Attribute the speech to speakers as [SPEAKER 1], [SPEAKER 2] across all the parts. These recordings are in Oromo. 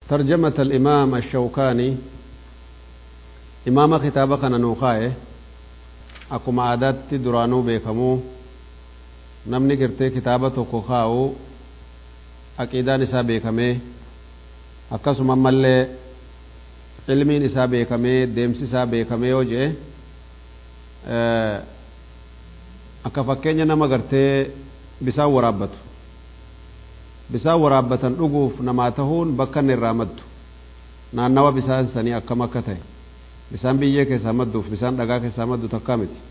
[SPEAKER 1] ترجمة الإمام الشوكاني إمام كتابة كان نوخاي أكما عادات درانو بيكمو نمني قرتي كتابة توكو aqiidaan isaa beekamee akkasuma ammallee ilmiin isaa beekamee deemsi isaa beekamee yoo jee akka fakkeenya nama gartee bisaan waraabbatu bisaan waraabbatan dhuguuf namaa tahuun bakka inni irraa maddu naannawa bisaan sanii akkam akka ta'e bisaan biyyee keessaa madduuf bisaan dhagaa keessaa maddu takkaa miti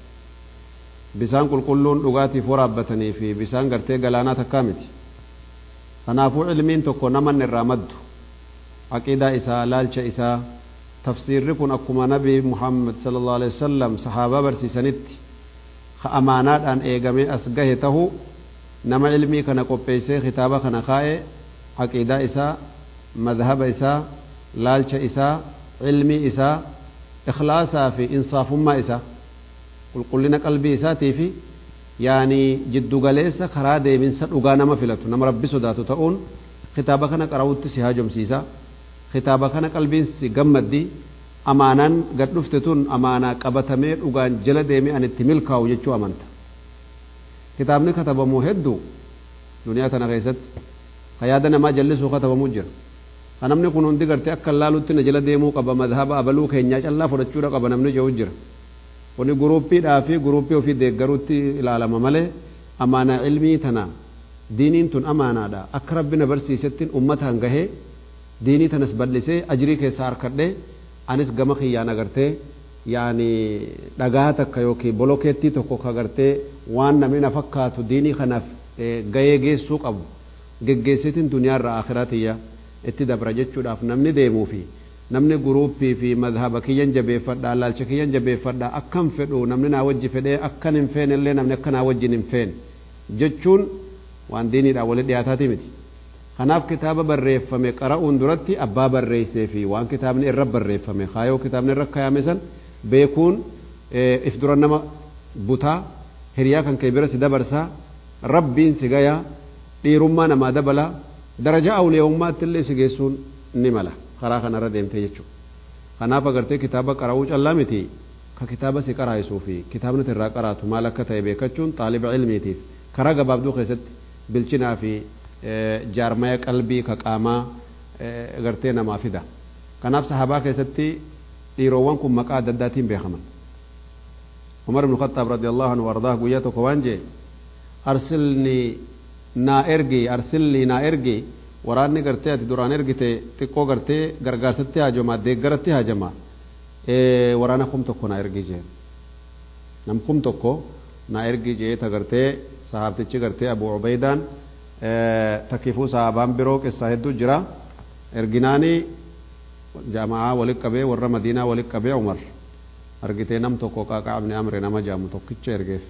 [SPEAKER 1] bisaan qulqulluun dhugaatiif waraabbatanii fi bisaan gartee galaanaa takkaa miti kanaafuu ilmiin tokko namanni irraa maddu aqiidaa isaa laalcha isaa tafsiirri kun akkuma nabi muhammad sallallahu alaihi wasallam sahaabaa barsiisanitti ka amaanaadhaan eegamee as gahe tahu nama ilmii kana qopheessee kitaaba kana kaa'e aqiidaa isaa madhaba isaa laalcha isaa ilmii isaa ikhlaasaa fi insaafummaa isaa qulqullina qalbii isaatii fi yaani jiddugaleessa karaa deeminsa dhugaa nama filatu nama rabbi sodaatu ta'uun kitaaba kana qarawutti si haajomsiisa kitaaba kana qalbiin si gammaddi amaanaan gad dhufte tun amaanaa qabatamee dhugaan jala deemee an itti milkaa'u jechuu amanta kitaabni katabamuu hedduu duniyaa tana keessatti ka yaada namaa jallisuu katabamuu jira ka namni kun hundi gartee akka laalutti na jala deemuu qaba madhaba abaluu keenyaa callaa fudhachuudha qaba namni jedhu jira kuni guruuppiidhaa fi guruuppii ofii deeggaruutti ilaalama malee amaanaa ilmii tana diiniin tun amaanaadha akka rabbi na barsiisettiin ummataan gahee diinii tanas bal'isee ajirii keessaa harkadhee anis gama kiyyaan agartee yaani dhagaa takka yookiin bolokeettii tokko ka agartee waan namni na fakkaatu diinii kanaaf gahee geessuu qabu geggeessitiin duniyaarraa akhiratiyya itti dabra jechuudhaaf namni deemuu fi namni guruuppii fi madhaba kiyyan jabeeffadhaa laalcha kiyyan jabeeffadhaa akkan fedhu namni naa wajji fedhee akkan hin feene illee namni akka naa wajjin hin feene jechuun waan diiniidhaan walitti dhiyaataati miti. Kanaaf kitaaba barreeffame qara'uun duratti abbaa barreessee fi waan kitaabni irra barreeffame kaayoo kitaabni irra kaayame san beekuun if dura nama butaa hiriyaa kan kee bira si dabarsaa rabbiin si gayaa dhiirummaa namaa dabalaa darajaa awliyaummaatti illee si geessuun ni mala. karaa kanarra deemtee jechuudha. Kanaaf agartee kitaaba qara'uu callaa miti ka kitaaba si qaraayisuu fi kitaabni irraa qaraatu maal akka ta'e beekachuun xaaliba ilmiitiif karaa gabaabduu keessatti bilchinaa fi jaarmaya qalbii ka qaamaa agartee namaa fida. Kanaaf sahabaa keessatti dhiiroowwan kun maqaa adda addaatiin beekaman. Umar ibn Khattaab radiyallahu anhu wardaa guyyaa tokko waan jee arsilni naa ergi arsilni naa ergi waraanni gartee ati duraan ergite xiqqoo gartee gargaarsatti haajama deeggaratti haajama waraana kum tokko na ergi jeen nam kum tokko na ergi jee ta gartee sahaabtichi gartee abu ubaydaan takkifuu sahaabaan biroo qissaa hedduu jira erginaanii jaama'aa walit qabee warra madiinaa walit qabee umar argitee nam tokko qaaqaabni amre nama jaamu tokkicha ergeef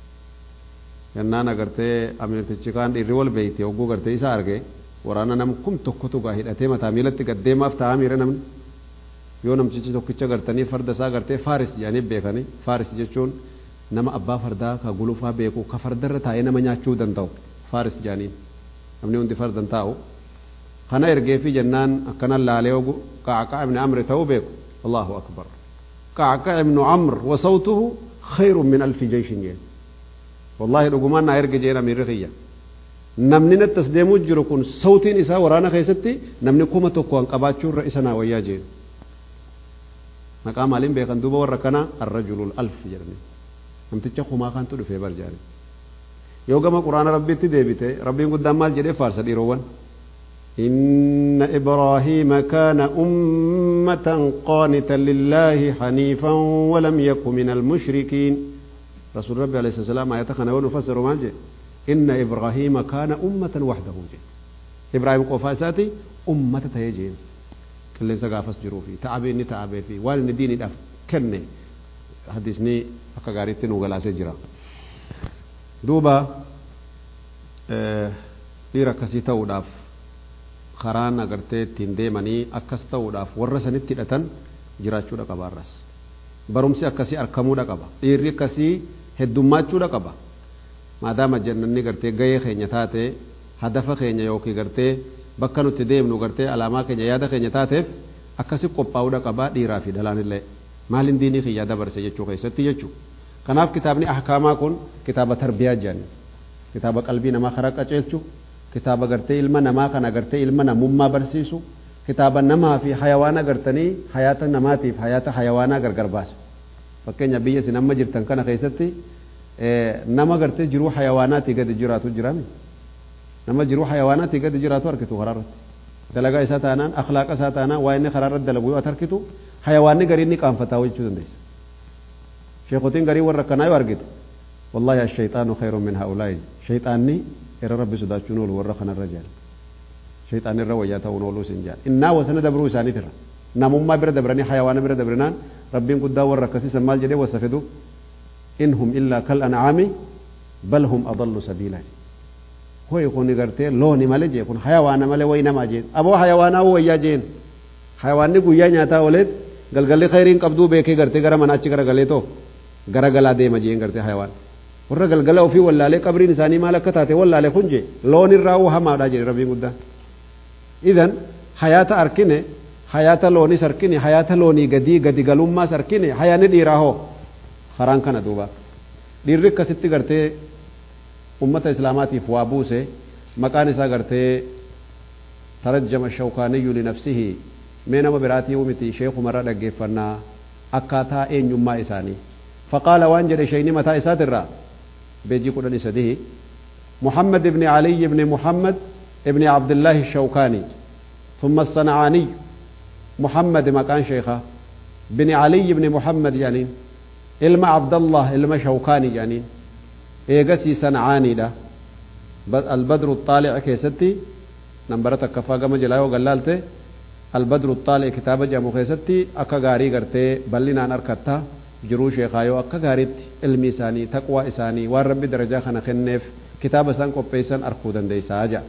[SPEAKER 1] yennaan agartee amirtichi kaan dhiirri wal beeyti hogguu gartee isa argee waraana nam kum tokkotu gaa hidhatee mataa miilatti gaddeemaaf taa'aa miira namni yoo namtichi tokkicha gartanii farda isaa gartee faaris jedhanii beekanii faaris jechuun nama abbaa fardaa ka gulufaa beeku ka fardarra taa'ee nama nyaachuu danda'u faaris jedhanii namni hundi fardan taa'u kana ergeefi jennaan akkana laalee ogu qacqaa ibni amri ta'uu beeku allahu akbar qacqaa ibnu amr wasawtuhu khayrun min alfi jeyshin jeen wallahi dhugumaan naa erge jeen amiirri kiyya namni natti as deemuu jiru kun sawtiin isaa waraana keessatti namni kuma tokko an qabaachuurra isa naa wayyaa jeen maqaa maaliin beekan duuba warra kana arrajulul alf jedhani namticha kumaa kantu dhufee barjaani yoo gama quraana rabbiitti deebite rabbiin guddaan maal jedhee faarsa dhiirowwan إن إبراهيم كان أمة قانتا لله حنيفا ولم يكن من المشركين رسول ربي عليه الصلاة والسلام آيات خنا ونفسر ما جي إن إبراهيم كان أمة وحده جي إبراهيم قفاساتي أمة تيجين كل سقافس جروفي تعبي ني تعبي في وان ديني دف كني حديثني akka gaariitti nu galaasee jira duuba dhiira akkasii ta'uudhaaf karaan agartee ittiin deemanii akkas ta'uudhaaf warra sanitti hidhatan jiraachuudha qaba arras barumsi akkasii argamuudha qaba dhiirri akkasii heddummachuudha qaba maadaama jannanni gartee gahee keenya taate hadafa keenya yookiin gartee bakka nuti deemnu gartee alaamaa keenya yaada keenya taateef akkasi qophaa'uudha qabaa dhiiraa fi dhalaan illee maaliin diinii kiyyaa dabarse jechuu keessatti jechuu kanaaf kitaabni ahkaamaa kun kitaaba tarbiyaa jedhani kitaaba qalbii namaa karaa qaceelchu kitaaba gartee ilma namaa kana gartee ilma namummaa barsiisu kitaaba namaa fi hayawaana gartanii hayaata namaatiif hayaata hayawaanaa gargar baasu fakkeenya biyya isin amma jirtan kana keessatti nama gartee jiruu hayawaanaatii gadi jiraatu jirami nama jiruu hayawaanaatii gadi jiraatu arkitu karaa irratti dalagaa isaa taanaan akhlaaqa isaa taanaan waa inni karaa irratti dalagu yoo arkitu hayawaanni garii inni qaanfataa jechuu dandeessa sheekotiin garii warra akkanaa yoo argite wallahi ashayxaanu khayru min haulaa'i shayxaanni irra rabbi sodaachuun oolu warra kanarra jaal shayxaan irra wayyaa ta'uun ooluu sin jaal innaa wasana dabruu isaaniif irra namummaa bira dabranii hayawaana bira dabrinaan rabbiin guddaa warra akkasiisan maal jedhee wasa fidu in hum illaa kal ancaami bal hum adallu sabiilaa hoy kun gartee looni male jee kun hayawaana male way namaa jeen aboo hayawaanaa wayyaa jeen hayawaanni guyyaa nyaataa ooleet galgalli khayriin qabduu beekee gartee gara manaachi gara galee too gara galaa deema jeen gartee hayawaan warra galgala ofii wallaalee qabriin isaanii maal akka taate wallaalee kun jee loon irraa hamaadha jedhe rabbiin guddaan idan hayaata arkine hayaata loonis arkine hayaata loonii gadii gadi galummaas arkine hayaanni dhiiraa hoo karaan kana duuba dhiirri akkasitti gartee ummata islaamaatiif waa buuse maqaan isaa gartee tarajjama shawkaaniyyu linafsihi mee nama biraatii miti sheekumarra dhaggeeffannaa akkaataa eenyummaa isaanii faqaala waan jedhe sheyni mataa isaatirraa بيجي قرآن سده محمد بن علي بن محمد بن عبد الله الشوكاني ثم الصنعاني محمد مكان شيخه بن علي بن محمد يعني إلما عبد الله إلما شوكاني يعني إيجسي صنعاني ده البدر الطالع كيستي نمبرتك كفا قام جلايو قلالته البدر الطالع كتاب جامو كيستي أكا غاري غرتي بلنا نركتا jiruu sheekaayoo akka gaariitti ilmi isaanii taqwaa isaanii waan rabbi darajaa kana kenneef kitaaba isaan qopheessan arkuu dandeessaa jedha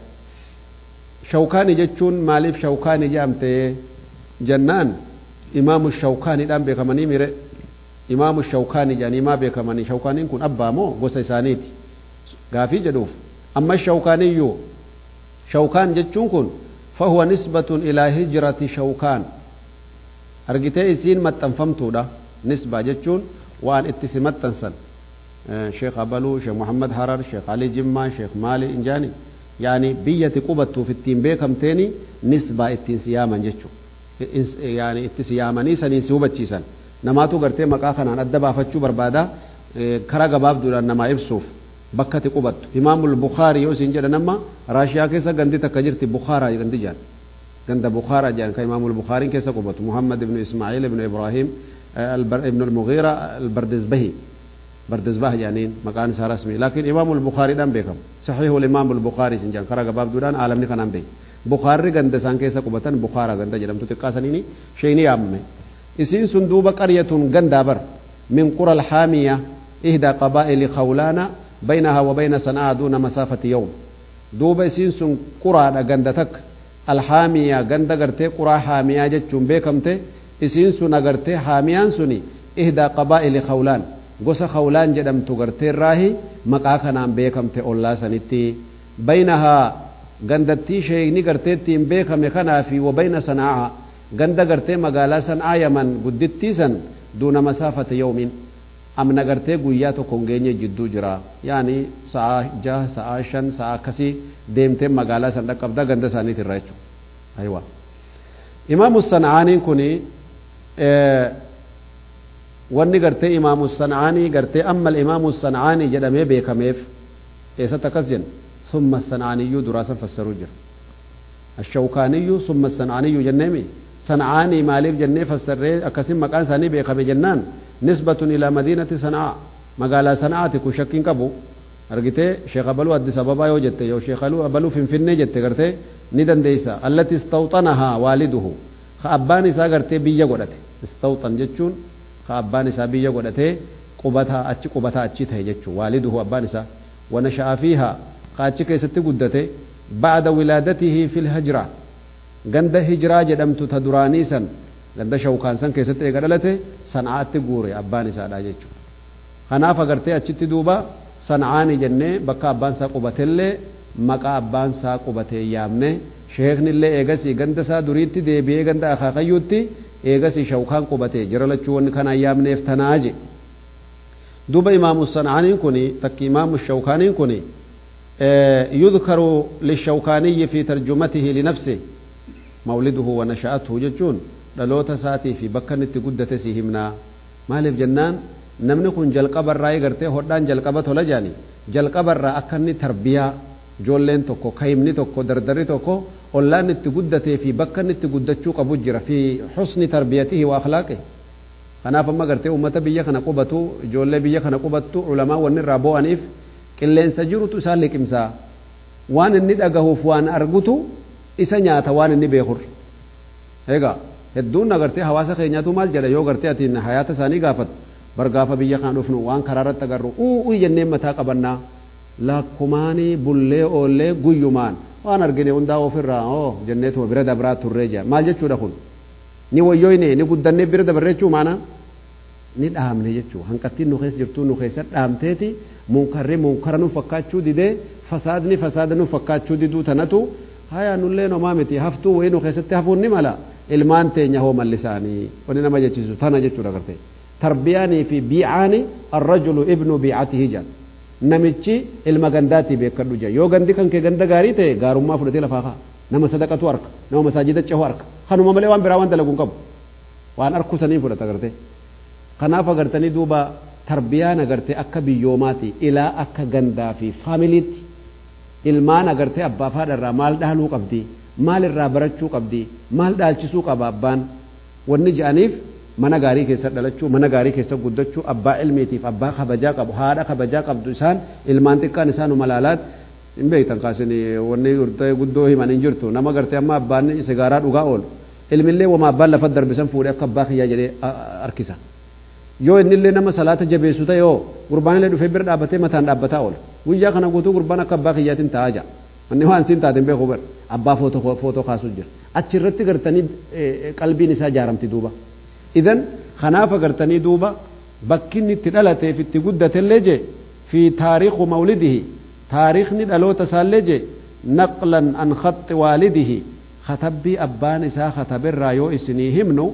[SPEAKER 1] shawkaanii jechuun maaliif shawkaanii jedhamte jennaan imaamu shawkaaniidhaan beekamanii mire imaamu shawkaanii jedhanii maa beekamanii shawkaaniin kun abbaa moo gosa isaaniiti gaafii jedhuuf amma shawkaaniyyuu shawkaan jechuun kun fahuwa nisbatun ilaa hijrati shawkaan argitee isiin maxxanfamtuudha nisbaa jechuun waan itti si maxxansan sheekh abaluu sheekh muhammad harar sheekh ali jimmaa sheekh maali injaani yaani biyyati qubattuuf ittiin beekamteeni nisbaa ittiin si yaaman jechuu yaani itti si yaamanii saniin si hubachiisan namaatu gartee maqaa kanaan adda baafachuu barbaada karaa gabaabduudhaan namaa ibsuuf bakka ati qubattu imaamul bukaarii yoo isin jedhan amma raashiyaa keessa gandi takka jirti bukaaraa gandi jedhan ganda bukaaraa jedhan kan imaamul bukaariin keessa qubatu muhammad ibnu ismaaciil ibnu ibraahim ابن المغيرة البردزبهي بردزبه جانين مكان سار رسمي لكن إمام البخاري دام بكم صحيح الإمام البخاري سنجان كرا باب دوران عالم ني كنان بي بخاري غند سان كيسا قبتن بخارا غند جدم تتقاسنيني شيني أمي إسين سندوب قرية غند بر من قرى الحامية إحدى قبائل خولانا بينها وبين صنعاء دون مسافة يوم دوب إسين سن قرى غندتك الحامية غند غرتي قرى حامية جتشون بكمتي isiin sun agartee haamiyaan suni ihdaa qabaa'ili khawlaan gosa khawlaan jedhamtu gartee irraahi maqaa kanaan beekamte ollaa sanitti baynahaa gandattii sheekni gartee ittiin beekame kanaa fi wabayna sanaa'a ganda gartee magaalaa san'aa yaman guddittii san duuna masaafata yoomiin amna gartee guyyaa tokko hin geenye jidduu jira yaani sa'a jaha sa'a shan sa'a akkasii deemtee magaalaa san dhaqqabda ganda isaaniit irraa jechuudha aywa imaamu sana'aaniin kunii wanni gartee imaamu sancaanii gartee amma imaamu sancaanii jedhamee beekameef eessatti akkas jenna summa sancaaniyyuu duraasan fassaruu jira ashawkaaniyyuu summa sancaaniyyuu jenneemi sancaanii maaliif jennee fassarree akkasin maqaan isaanii beekame jennaan nisbatun ilaa madiinati sancaa magaalaa sancaati kun shakkiin qabu argitee sheekh abaluu addis ababaa yoo jette yoo sheekh abaluu finfinnee jette gartee ni dandeeysa allati istawxanahaa waaliduhu ka abbaan isaa gartee biyya godhate istawxan jechuun ka abbaan isaa biyya godhatee qubataa achi qubataa achi ta'e jechuun waaliduhu abbaan isaa wanasha'a fiihaa ka achi keessatti guddate ba'ada wilaadatihi fil hijra ganda hijiraa jedhamtu ta duraanii san ganda shawkaan san keessatti eega dhalate san'aatti guure abbaan isaadha jechuudha kanaaf agartee achitti duuba san'aani jennee bakka abbaan isaa qubateellee maqaa abbaan isaa qubatee yaamne sheekni illee eegasii ganda isaa duriitti deebi'ee ganda akaakayyuutti eegasii shawkaan qubate jira lachuu wanni kanaan yaamneef tanaa je duuba imaamu sancaaniin kun takki imaamu shawkaaniin kun yudkaru lishawkaaniyyi fi tarjumatihi linafsi mawliduhu wa nasha'atuhu jechuun dhaloota isaatii fi bakka inni itti guddate si himnaa maaliif jennaan namni kun jalqabarraa eegartee hodhaan jalqaba tola jaani jalqabarraa akka inni tarbiyaa ijoolleen tokko kayimni tokko dardarri tokko ollaan itti guddatee fi bakka inni itti guddachuu qabu jira fi xusni tarbiyatihi wa akhlaaqi kanaaf amma gartee ummata biyya kana qubatu ijoollee biyya kana qubattu ulamaa wanni irraa bo'aniif qilleensa jirutu isaan liqimsaa waan inni dhagahuuf waan argutu isa nyaata waan inni beekur egaa hedduun agartee hawaasa keenyaatu maal jedha yoo gartee atiin hayaata isaanii gaafatu bargaafa biyya kana dhufnu waan karaa irratti agarru u'uu jennee mataa qabannaa lakkumaanii bullee oollee guyyumaan waan argine hundaa ofirraa oo jenneetuma bira dabraa turree jira maal jechuudha kun ni wayyoyne ni guddannee bira dabarreechuu maana ni dhaamne jechuu hanqattiin nu keessa jirtuu nu keessa dhaamteeti munkarri munkara nu fakkaachuu didee fasaadni fasaada nu fakkaachuu diduu tanatu haya nullee nomaa miti haftuu wayii nu keessatti hafuun ni mala ilmaan teenya hoo mallisaanii wani nama jechiisu tana jechuudha gartee tarbiyaanii fi biicaani arrajulu ibnu biicatihi jedha namichi ilma gandaatii beekadhu jedha yoo gandi kan kee ganda gaarii ta'e gaarummaa fudhatee lafaa kaa nama sadaqatu harka nama masaajida cehu harka kanuma malee waan biraa waan dalagu hin qabu waan harku sanii fudhata agartee kanaaf agartanii duuba tarbiyaan agartee akka biyyoomaati ilaa akka gandaa fi faamiliitti ilmaan agartee abbaa fi haadha irraa maal dhaaluu qabdi maal irraa barachuu qabdi maal dhaalchisuu qaba abbaan wanni je'aniif mana gaarii keessa dhalachuu mana gaarii keessa guddachuu abbaa ilmiitiif abbaa kabajaa qabu haadha kabajaa qabdu isaan ilmaan xiqqaan isaanu malaalaat hin beektan kaasin wanni guddoo himan hin jirtu nama gartee amma abbaan sigaaraa dhugaa oolu ilmillee wama abbaan lafa darbisan fuudhee akka abbaa kiyyaa jedhee harkisa yoo innillee nama salaata jabeessu ta'e yoo gurbaan illee dhufee bira dhaabbatee mataan dhaabbataa oola guyyaa kana guutuu gurbaan akka abbaa kiyyaatiin taa'aa jira wanni waan siin taateen beeku bar abbaa footoo kaasuu jira achirratti gartanii qalbiin isaa jaaramti duuba idan kanaaf agartanii duuba bakki inni itti dhalateef itti guddatellee je fi taariikhu mawlidihi taariikni dhaloota isaallee je naqlan an khaxi waalidihi katabbii abbaan isaa kataberraa yoo isinii himnu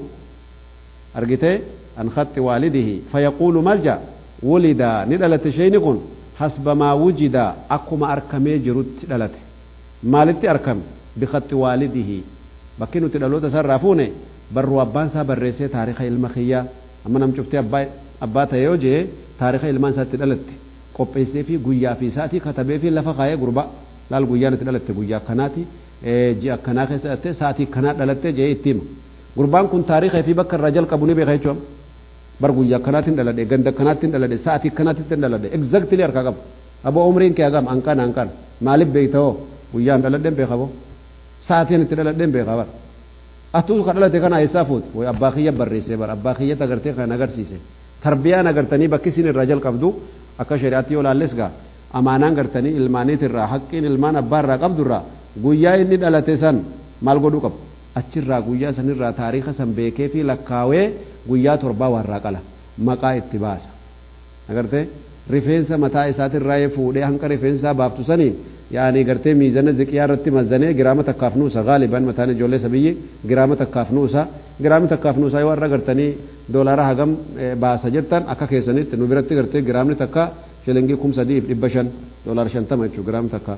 [SPEAKER 1] argitee an khaxi waalidihi fayaquulu malja wulida ni dhalate sheyni kun hasba maa wujida akkuma arkamee jirutti dhalate maalitti arkame bikhaxi waalidihi bakki nuti dhaloota isaarraa fuune barruu abbaan isaa barreessee taariika ilma kiyyaa amma nam cuftee abbaa ta'e yoo jee taariika ilmaan isaatti dhalatte qopheessee fi guyyaa fi isaatii katabee fi lafa kaayee gurba laal guyyaan itti dhalatte guyyaa akkanaati ji'a akkanaa keessa dhalatte sa'aatii akkanaa dhalatte jee itti hima gurbaan kun taariika fi bakka irraa jalqabu ni beeka jechuudha bar guyyaa akkanaatiin dhaladhe ganda akkanaatiin dhaladhe sa'aatii akkanaatiin dhaladhe exactly harkaa qaba aboo umriin kee hagam hanqan hanqan maaliif beekta hoo guyyaan dhaladheen beeka boo sa'aatiin itti dhaladheen beeka bara atuu ka dhalate kana eessaa fuute way abbaa kiyya barreessee bara abbaa kiyyatti agartee kan agarsiise tarbiyaan agartanii bakki isin irraa jalqabdu akka shari'aatti yoo laalles gaa amaanaan gartanii ilmaaniit irraa haqqiin ilmaan abbaa irraa qabdu irraa guyyaa inni dhalate san maal godhuu qabu achirraa guyyaa sanirraa taariika san beekee fi lakkaawee guyyaa torbaa warraa qala maqaa itti baasa agartee rifeensa mataa isaatirraa fuudhee hanqa rifeensaa baaftu saniin yaani gartee miizana ziqiyaa irratti mazanee giraama takkaaf nuusa gaaliban mataan ijoollee sabiyyi giraama takkaaf nuusa giraami takkaaf nuusa yoo warra gartanii doolaara hagam baasa jettan akka keessanitti nu biratti gartee giraamni takka shilingii kum sadiif dhibba shan doolaara shantama jechuu giraami takka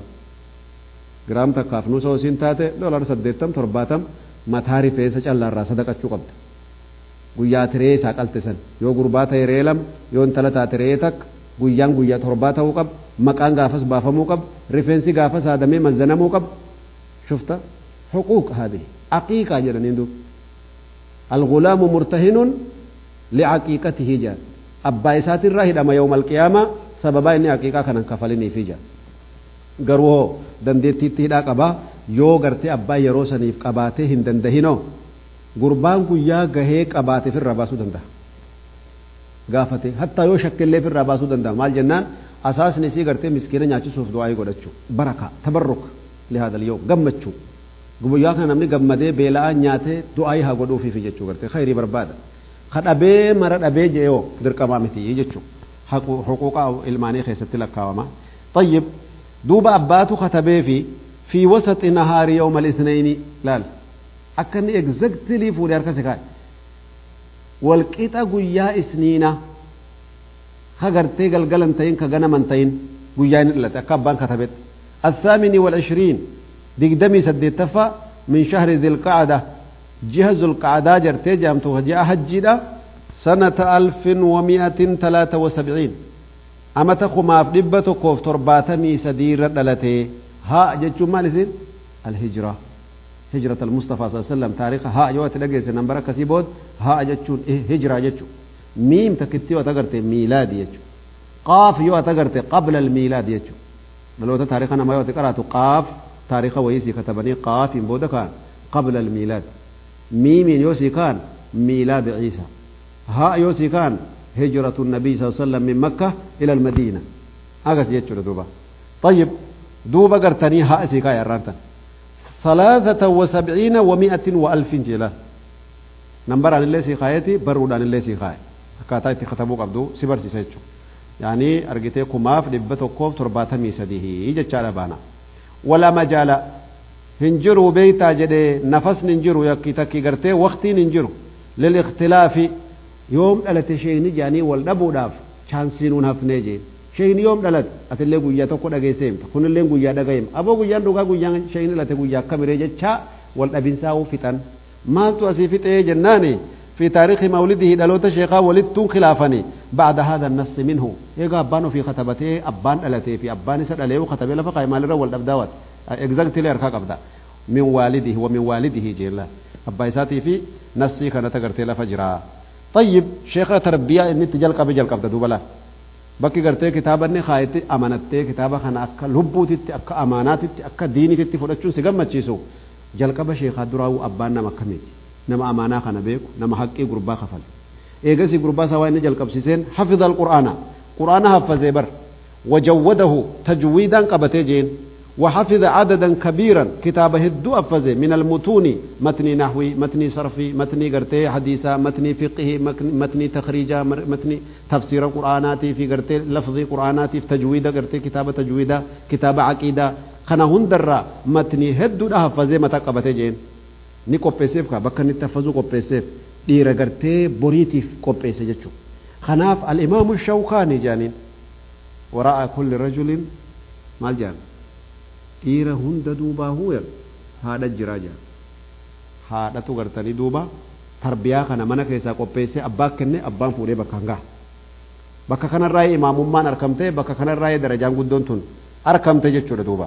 [SPEAKER 1] giraam takkaaf nuusa hosiin taate doolaara saddeettam torbaatam mataa rifeensa callaarraa sadaqachuu qabda guyyaa tiree isaa qalte san yoo gurbaa ta'e ree lama yoo intala taate ree takka guyyaan guyyaa torbaa ta'uu qaba maqaan gaafas baafamuu qaba rifeensi gaafas haadamee mazanamuu qaba shufta xuquuq haadhihi aqiiqaa jedhaniin duuba algulaamu murtahinun licaqiiqatihi jedhan abbaa isaatirraa hidhama yawma alqiyaamaa sababaa inni aqiiqaa kanan kafaliniifi jedhan garuu hoo dandeettiitti hidhaa qabaa yoo gartee abbaa yeroo saniif qabaatee hin dandahinoo gurbaan guyyaa gahee qabaate firraa baasuu danda'a gaafate hattaa yoo shakkillee firraa baasuu danda'a maal jennaan asaasni isii gartee miskiina nyaachisuuf du'aa'ii godhachuu baraka tabarruk lihaadal yoo gammachuu guyyaa kana namni gammadee beela'aa nyaatee du'aa'ii haa godhuufiif jechuu gartee khayrii barbaada ka dhabee mara dhabee je'oo dirqamaa miti jechuu huquuqa ilmaanii keessatti lakkaawama طيب duuba abbaatu katabee fi في وسط نهار يوم الاثنين لا أكني exactly فولي أركز كاي والقيتا قويا إسنينا خغرتي قلقلن تين كغنمن تين قويا نلت أكبان كتبت الثامن والعشرين دقدمي سديتفا من شهر ذي القعدة جهز القعدة جرتي جامتو جاء حجيدا سنة ألف ومئة ثلاثة وسبعين أما تخماف دبة كوف ترباتمي سدير دلتي ها جتشو مالسين الهجرة هجرة المصطفى صلى الله عليه وسلم تاريخ ها يوات لقيس نمبر كسيبود ها جتشون إيه هجرة جتشو ميم تكتي وتقرتي ميلاد جتشو قاف يوات تقرتي قبل الميلاد جتشو ملو تاريخنا ما يوات قراتو قاف تاريخ ويسي كتبني قاف بودا كان قبل الميلاد ميم يوسي كان ميلاد عيسى ها يوسي كان هجرة النبي صلى الله عليه وسلم من مكة إلى المدينة أغس يجو دوبا طيب دوبا قرتني ها سيكا يا رانتا ثلاثة وسبعين ومائة وألف جلا نمبر عن الله سيخايتي برود عن الله سيخاي كاتا يتي ختموك عبدو سبر سيسيتشو يعني أرجتي كماف لبتو كوف ترباتا ميسديه يجا تشالا بانا ولا مجال هنجروا بيتا جدي نفس ننجروا يكي تكي قرتي وقتي ننجروا للاختلاف يوم دلت شيني جاني والدبو داف چانسينون هفني جين شيني يوم دلت أتلي قويا تقو دقيسيم كن اللي قويا دقيم أبو قويا دوغا قويا شيني لتي قويا كاميري جتشا والدبين ساو فتن ما تو أسيفت إيه جناني في تاريخ مولده دلوت شيخا ولدتون خلافني بعد هذا النص منه يقى أبانو في خطبته أبان دلتي في أبان سد عليه وخطبه لفقا مال الرول الأبداوات exactly أركاك أبدا من والده ومن والده جيلا أبا يساتي في نصي كان تقرتي لفجرا طيب شيخ تربية إني تجل قبل جل قبل دوبلا bakki gartee kitaaba inni kaayetti amanattee kitaaba kana akka lubbuutitti akka amaanaatitti akka diinititti fudhachuun si gammachiisu jalqaba sheekaa duraa'uu abbaan nama akkamiiti nama amaanaa kana beeku nama haqqii gurbaa kafale eegasii gurbaa isaa waa inni jalqabsiiseen hafidha alqur'aana qur'aana haffazee bar wajawwadahu tajwiidaan qabatee jeen وحفظ عددا كبيرا كتاب هدو أفزه من المتون متن نحوي متن صرفي متن قرتي حديثا متن فقه متن تخريجا متن تفسير قرآناتي في قرتي لفظ قرآناتي في تجويدا قرتي كتاب تجويدا كتاب عقيدة خنا هندر متن هدو أفزه متى قبته جين ni qopheesseef ka bakka inni tafazuu qopheesseef dhiira gartee boriitiif qopheesse jechuudha kanaaf al-imaamu shawkaanii jaaniin waraa'a kulli rajulin maal jaan dhiira hunda duubaa huuyan haadha jiraa jaan haadhatu gartanii duuba tarbiyaa kana mana keessaa qopheessee abbaa kenne abbaan fuudhee bakka hangaa bakka kanarraa imaamummaan argamtee bakka kanarraa darajaan guddoon tun argamte jechuudha duuba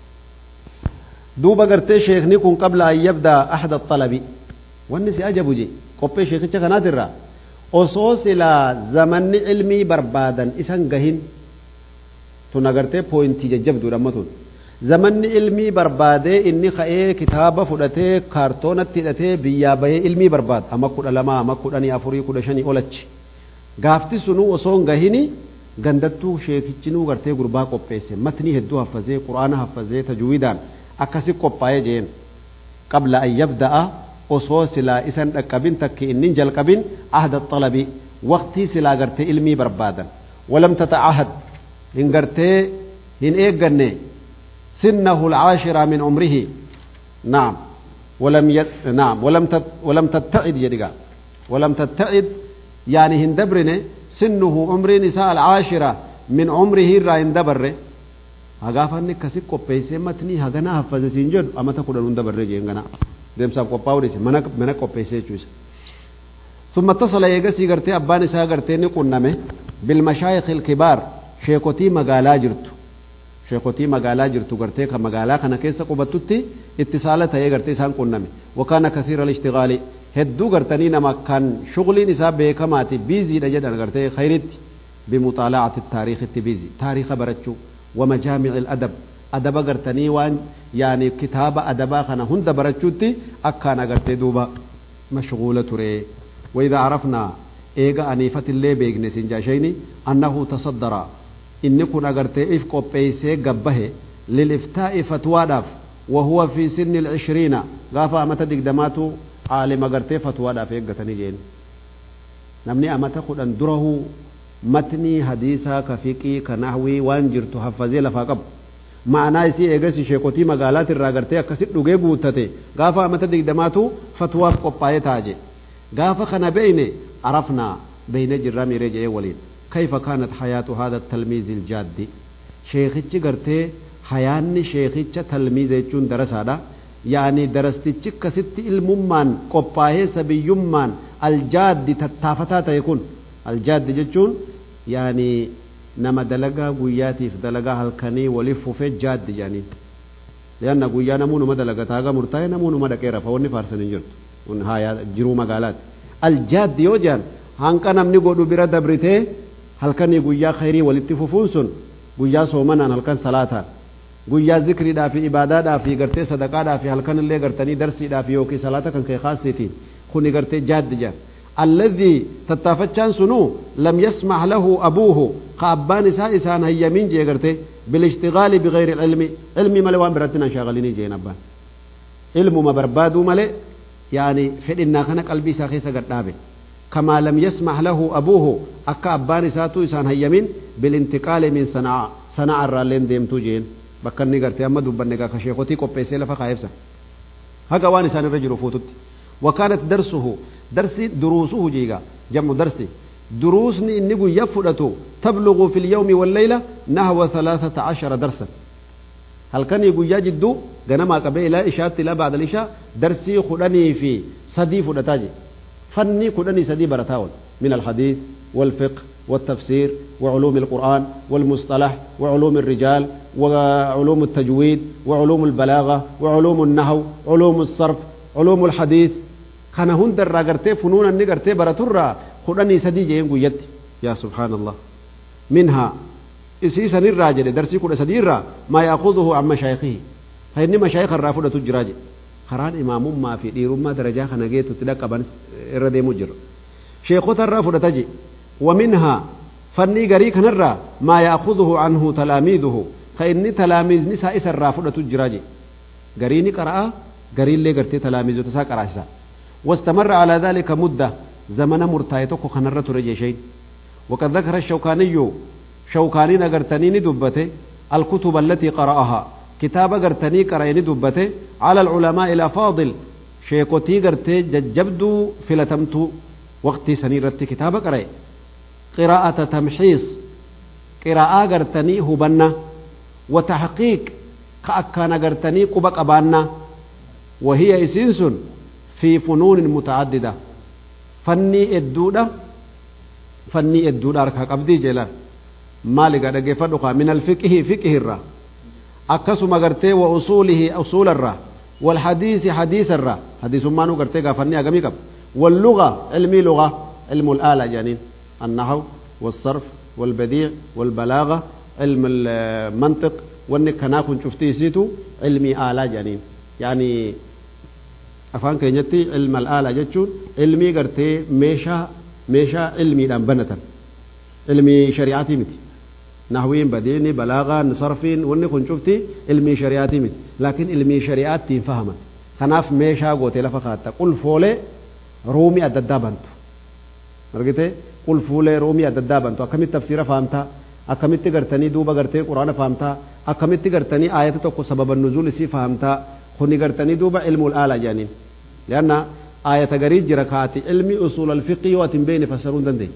[SPEAKER 1] duuba gartee sheekni kun qabla an yabdaa ahda xalabi wanni si ajabu je qophee sheekicha kanaatirraa osoo silaa zamanni ilmii barbaadan isan gahin tun agartee pooyintii jajjabduudha amma tun zamanni ilmii barbaadee inni ka'ee kitaaba fudhatee kaartoonatti hidhatee biyyaa bahee ilmii barbaada amma kudha lama amma kudhanii afurii kudha shanii olachi gaafti sunuu osoo hin gahini gandattuu sheekichinuu gartee gurbaa qopheesse matnii hedduu haffazee quraana haffazee tajwiidaan akkasi qophaa'ee jeen qabla an yabda'a osoo silaa isan dhaqqabin takki innin jalqabin ahda xalabi waqtii silaa gartee ilmii barbaadan walam tata'ahad hin gartee hin eegganne sinnahu alcaashira min umrihi naam ولم يت... نعم ولم تت... ولم تتعد يدقا ولم تتعد يعني هندبرني سنه عمر نساء العاشرة من عمره را هندبره hagaafanni akkasi qopheessee matnii haganaa haffaze siin jedhu amata kudhan hunda barree jeen ganaa deemsaaf qophaa'uu dhise mana mana qopheessee jechuudha. ثم اتصل يغسي غرتي أبان إسا غرتي نقنمه بالمشايخ الكبار شيخوتي مقالا جرتو شيخوتي مقالا جرتو غرتي كمقالا كان كيسا قبطتي اتصالة هي غرتي سان قنمه وكان كثير الاشتغال هدو غرتني نما كان شغلي نسا بيكماتي بيزي دجدن غرتي خيرت بمطالعة التاريخ التبيزي تاريخ برتشو ومجامع الأدب أدب قرتني وان يعني كتاب أدبا خنا هند برتشوتي أكانا قرتي دوبا مشغولة تري وإذا عرفنا إيغا أنيفة اللي بيغني سنجاشيني أنه تصدر إن كنا قرتي إف قبيسي قبه للإفتاء فتوى داف وهو في سن العشرين غافا أمتا دقدماتو عالم قرتي فتوى داف إيغتني جين نمني أمتا قد أندره matnii hadiisaa ka fiqii ka nahwii waan jirtu haffazee lafaa qabu ma'anaa isii eegasi sheekotii magaalaati irraa gartee akkasit dhugee guuttate gaafa amata digdamaatu fatwaaf qophaa'ee taaje gaafa kana beeyne arafnaa beeyne jirra miiree jedhee waliin kayfa kaanat hayaatu haada talmiizi iljaaddi sheekichi gartee hayaanni sheekicha talmiiza jechuun darasaadha yaani darastichi akkasitti ilmummaan qophaa'ee sabiyyummaan aljaaddi tattaafataa ta'e kun aljaaddi jechuun yaani nama dalagaa guyyaatiif dalagaa halkanii waliif fufee jaaddi jedhaniin lianna guyyaa namuu numa dalagata haga murtaa'e namuu numa dhaqee rafa wanni faarsan hin jirtu kun haayaa jiruu magaalaati aljaaddi yoo jedhan hanqa namni godhu bira dabritee halkanii guyyaa khayrii walitti fufuun sun guyyaa soomanaan halkan salaataan guyyaa zikriidhaa fi ibaadaadhaa fi gartee sadaqaadhaa fi halkan illee gartanii darsiidhaa fi yookiin salaata kan kee kaasiitiin kuni gartee jaaddi jedhan الذي تتافتشان سنو لم يسمح له أبوه قابان إساء إسان هيامين جي قرتي بالاشتغال بغير العلم علم ملوان براتنا شاغليني جي نبان علم ما بربادو ملي يعني فإننا كان قلبي ساخيسا قرتابي كما لم يسمح له أبوه أكا أبان إساتو إسان هيامين بالانتقال من صنعاء صنعاء الرالين ديمتو جين bakkanni gartee amma dubbanne gaa kasheekotii qopheessee lafa kaayebsa haga waan isaan irra jiru fuututti وكانت درسه درس دروسه جيغا جمع درسي دروسني إني يفدتو تبلغ في اليوم والليلة نحو ثلاثة عشر درسا هل كان يقول يجدو غنما قبل إلى إشاء إلى بعد الإشاء درسي خدني في صدي فدتاجي فني خدني صدي برتاول من الحديث والفقه والتفسير وعلوم القرآن والمصطلح وعلوم الرجال وعلوم التجويد وعلوم البلاغة وعلوم النحو علوم الصرف علوم الحديث kana hunda irraa gartee funuuna inni gartee baraturraa kudhanii sadii jeen guyyatti yaa subhaanallah minhaa isii sanirraa jedhe darsii kudha sadii irraa maa yaakuduhu an mashaayikihi ha inni mashaayika irraa fudhatu jiraa jedhe karaan imaamummaa fi dhiirummaa darajaa kana geetutti dhaqqaban irra deemu jira sheekota irraa fudhata je ومنها فني غري كنرا ما يأخذه عنه تلاميذه فإن تلاميذ نساء سرا فدت جراجي غريني قرأ غري اللي غرتي تلاميذ تسا قرأ واستمر على ذلك مدة زمن مرتايتك خنرة رجيشين وقد ذكر الشوكاني شوكاني نغرتني دبته الكتب التي قرأها كتاب غرتني قرأني دبته على العلماء الأفاضل شيكوتي غرتي ججبدو فلتمتو وقتي سنيرتي كتاب قرأ قراءة تمحيص قراءة غرتني هبنا وتحقيق كأكان غرتني قبق أبانا وهي إسنسن في فنون متعددة فني الدودة فني الدودة أركا قبدي جلال مالك أدقى من الفقه فقه الرا أكسو مغرتي وأصوله أصول الرا والحديث حديث الرا حديث ما نغرتي فني أقمي قب واللغة علمي لغة علم الآلة جانين النحو والصرف والبديع والبلاغة علم المنطق وانك كناكن شفتي سيتو علمي آلة جانين يعني afaan keenyatti ilma al'aalaa jechuun ilmii gartee meeshaa meeshaa ilmiidhaan banatan ilmii shari'aatii miti nahwiin badiini balaagaan sarfiin wanni kun cufti ilmii shari'aatii miti laakiin ilmii shari'aattiin fahaman kanaaf meeshaa gootee lafa kaatta qulfoolee ruumii adda addaa bantu argite qulfuulee ruumii adda addaa bantu akkamitti tafsiira fahamtaa akkamitti gartanii duuba gartee quraana fahamtaa akkamitti gartanii aayata tokko sababan nuzuul isii fahamtaa kuni gartanii duuba ilmul aala jedhaniin lianna aayata garii jira kaati ilmi usul alfiqi yoo ati hin beeyne fassaruu hin dandeenye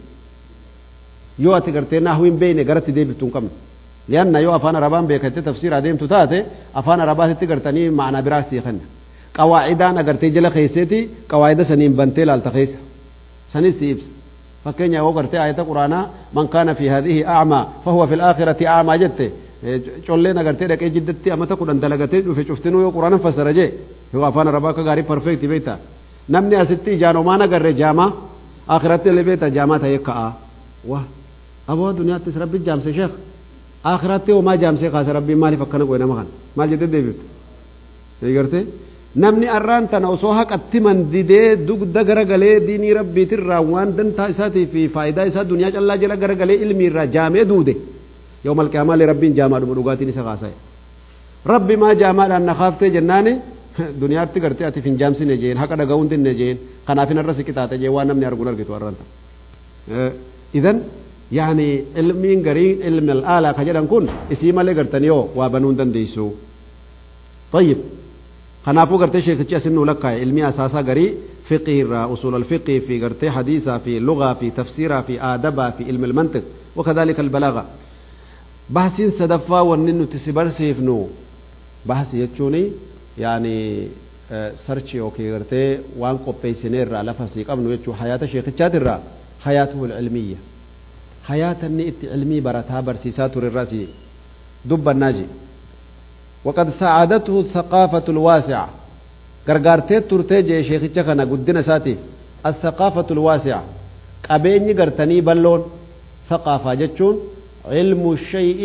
[SPEAKER 1] yoo ati gartee nahuu hin beeyne garatti deebiftuu hin qabne lianna yoo afaan arabaan beekatte tafsiira adeemtu taate afaan arabaatitti gartanii ma'anaa biraa sii kenna qawaacidaan agartee jala keesseeti qawaacida saniin bantee laalta keessa sanis si ibsa fakkeenya yoo gartee aayata quraanaa man kaana fi hadhihi a'maa fahuwa fi alaakhirati a'maa jette colleen agartee dhaqee jiddatti amata kudhan dalagatee dhufe cuftinuu yoo quraana fassara jee yoo afaan arabaa akka gaarii parfeekti beekta namni asitti ijaan homaan agarre jaamaa akhiratti illee beekta jaamaa ta'ee ka'a wa aboo duniyaattis rabbi jaamse sheekh akhiratti homaa jaamsee kaase rabbiin maaliif akkana godhe nama kana maal jettee deebifte eegartee namni arraan tana osoo haqatti mandidee dugda garagalee diinii rabbiitirraa waan dantaa isaatii fi faayidaa isaa duniyaa callaa jala garagalee ilmiirraa jaamee duude يوم القيامة لرب جامع دم رغاتي نسا خاصة ربي ما جامع أن خافت جناني دنيا أرتي قرتي أتي فين جامسي نجين حقا دقاون دين نجين خنافين الرسي كتاتا جي وانا من أرغون أرغتو أرانتا إذن yaani ilmiin garii ilmi al'aalaa ka jedhan kun isii malee gartanii yoo waa banuu hin dandeessu طيب kanaafuu gartee sheekichi asin nuu lakkaa'e ilmii asaasaa garii fiqii irraa usul alfiqii fi gartee hadiisaa fi lugaa fi tafsiiraa fi aadabaa fi ilmi almantiq wakadhalika albalaga bahsiin sadaffaa wanni nuti si barsiifnu bahsi jechuuni yaani sarchi yookiin gartee waan qopheessinee irraa lafa sii qabnu jechuu hayaata sheekichaati irraa hayaatuhu ilmiyya hayaata inni itti ilmii barataa barsiisaa ture irraa si dubbannaa je وقد ساعدته الثقافة الواسعة غرغرتي ترتي جي شيخيتشا كان قدنا ساتي الثقافة الواسعة قبيني غرتني بلون ثقافة جتشون علم الشيء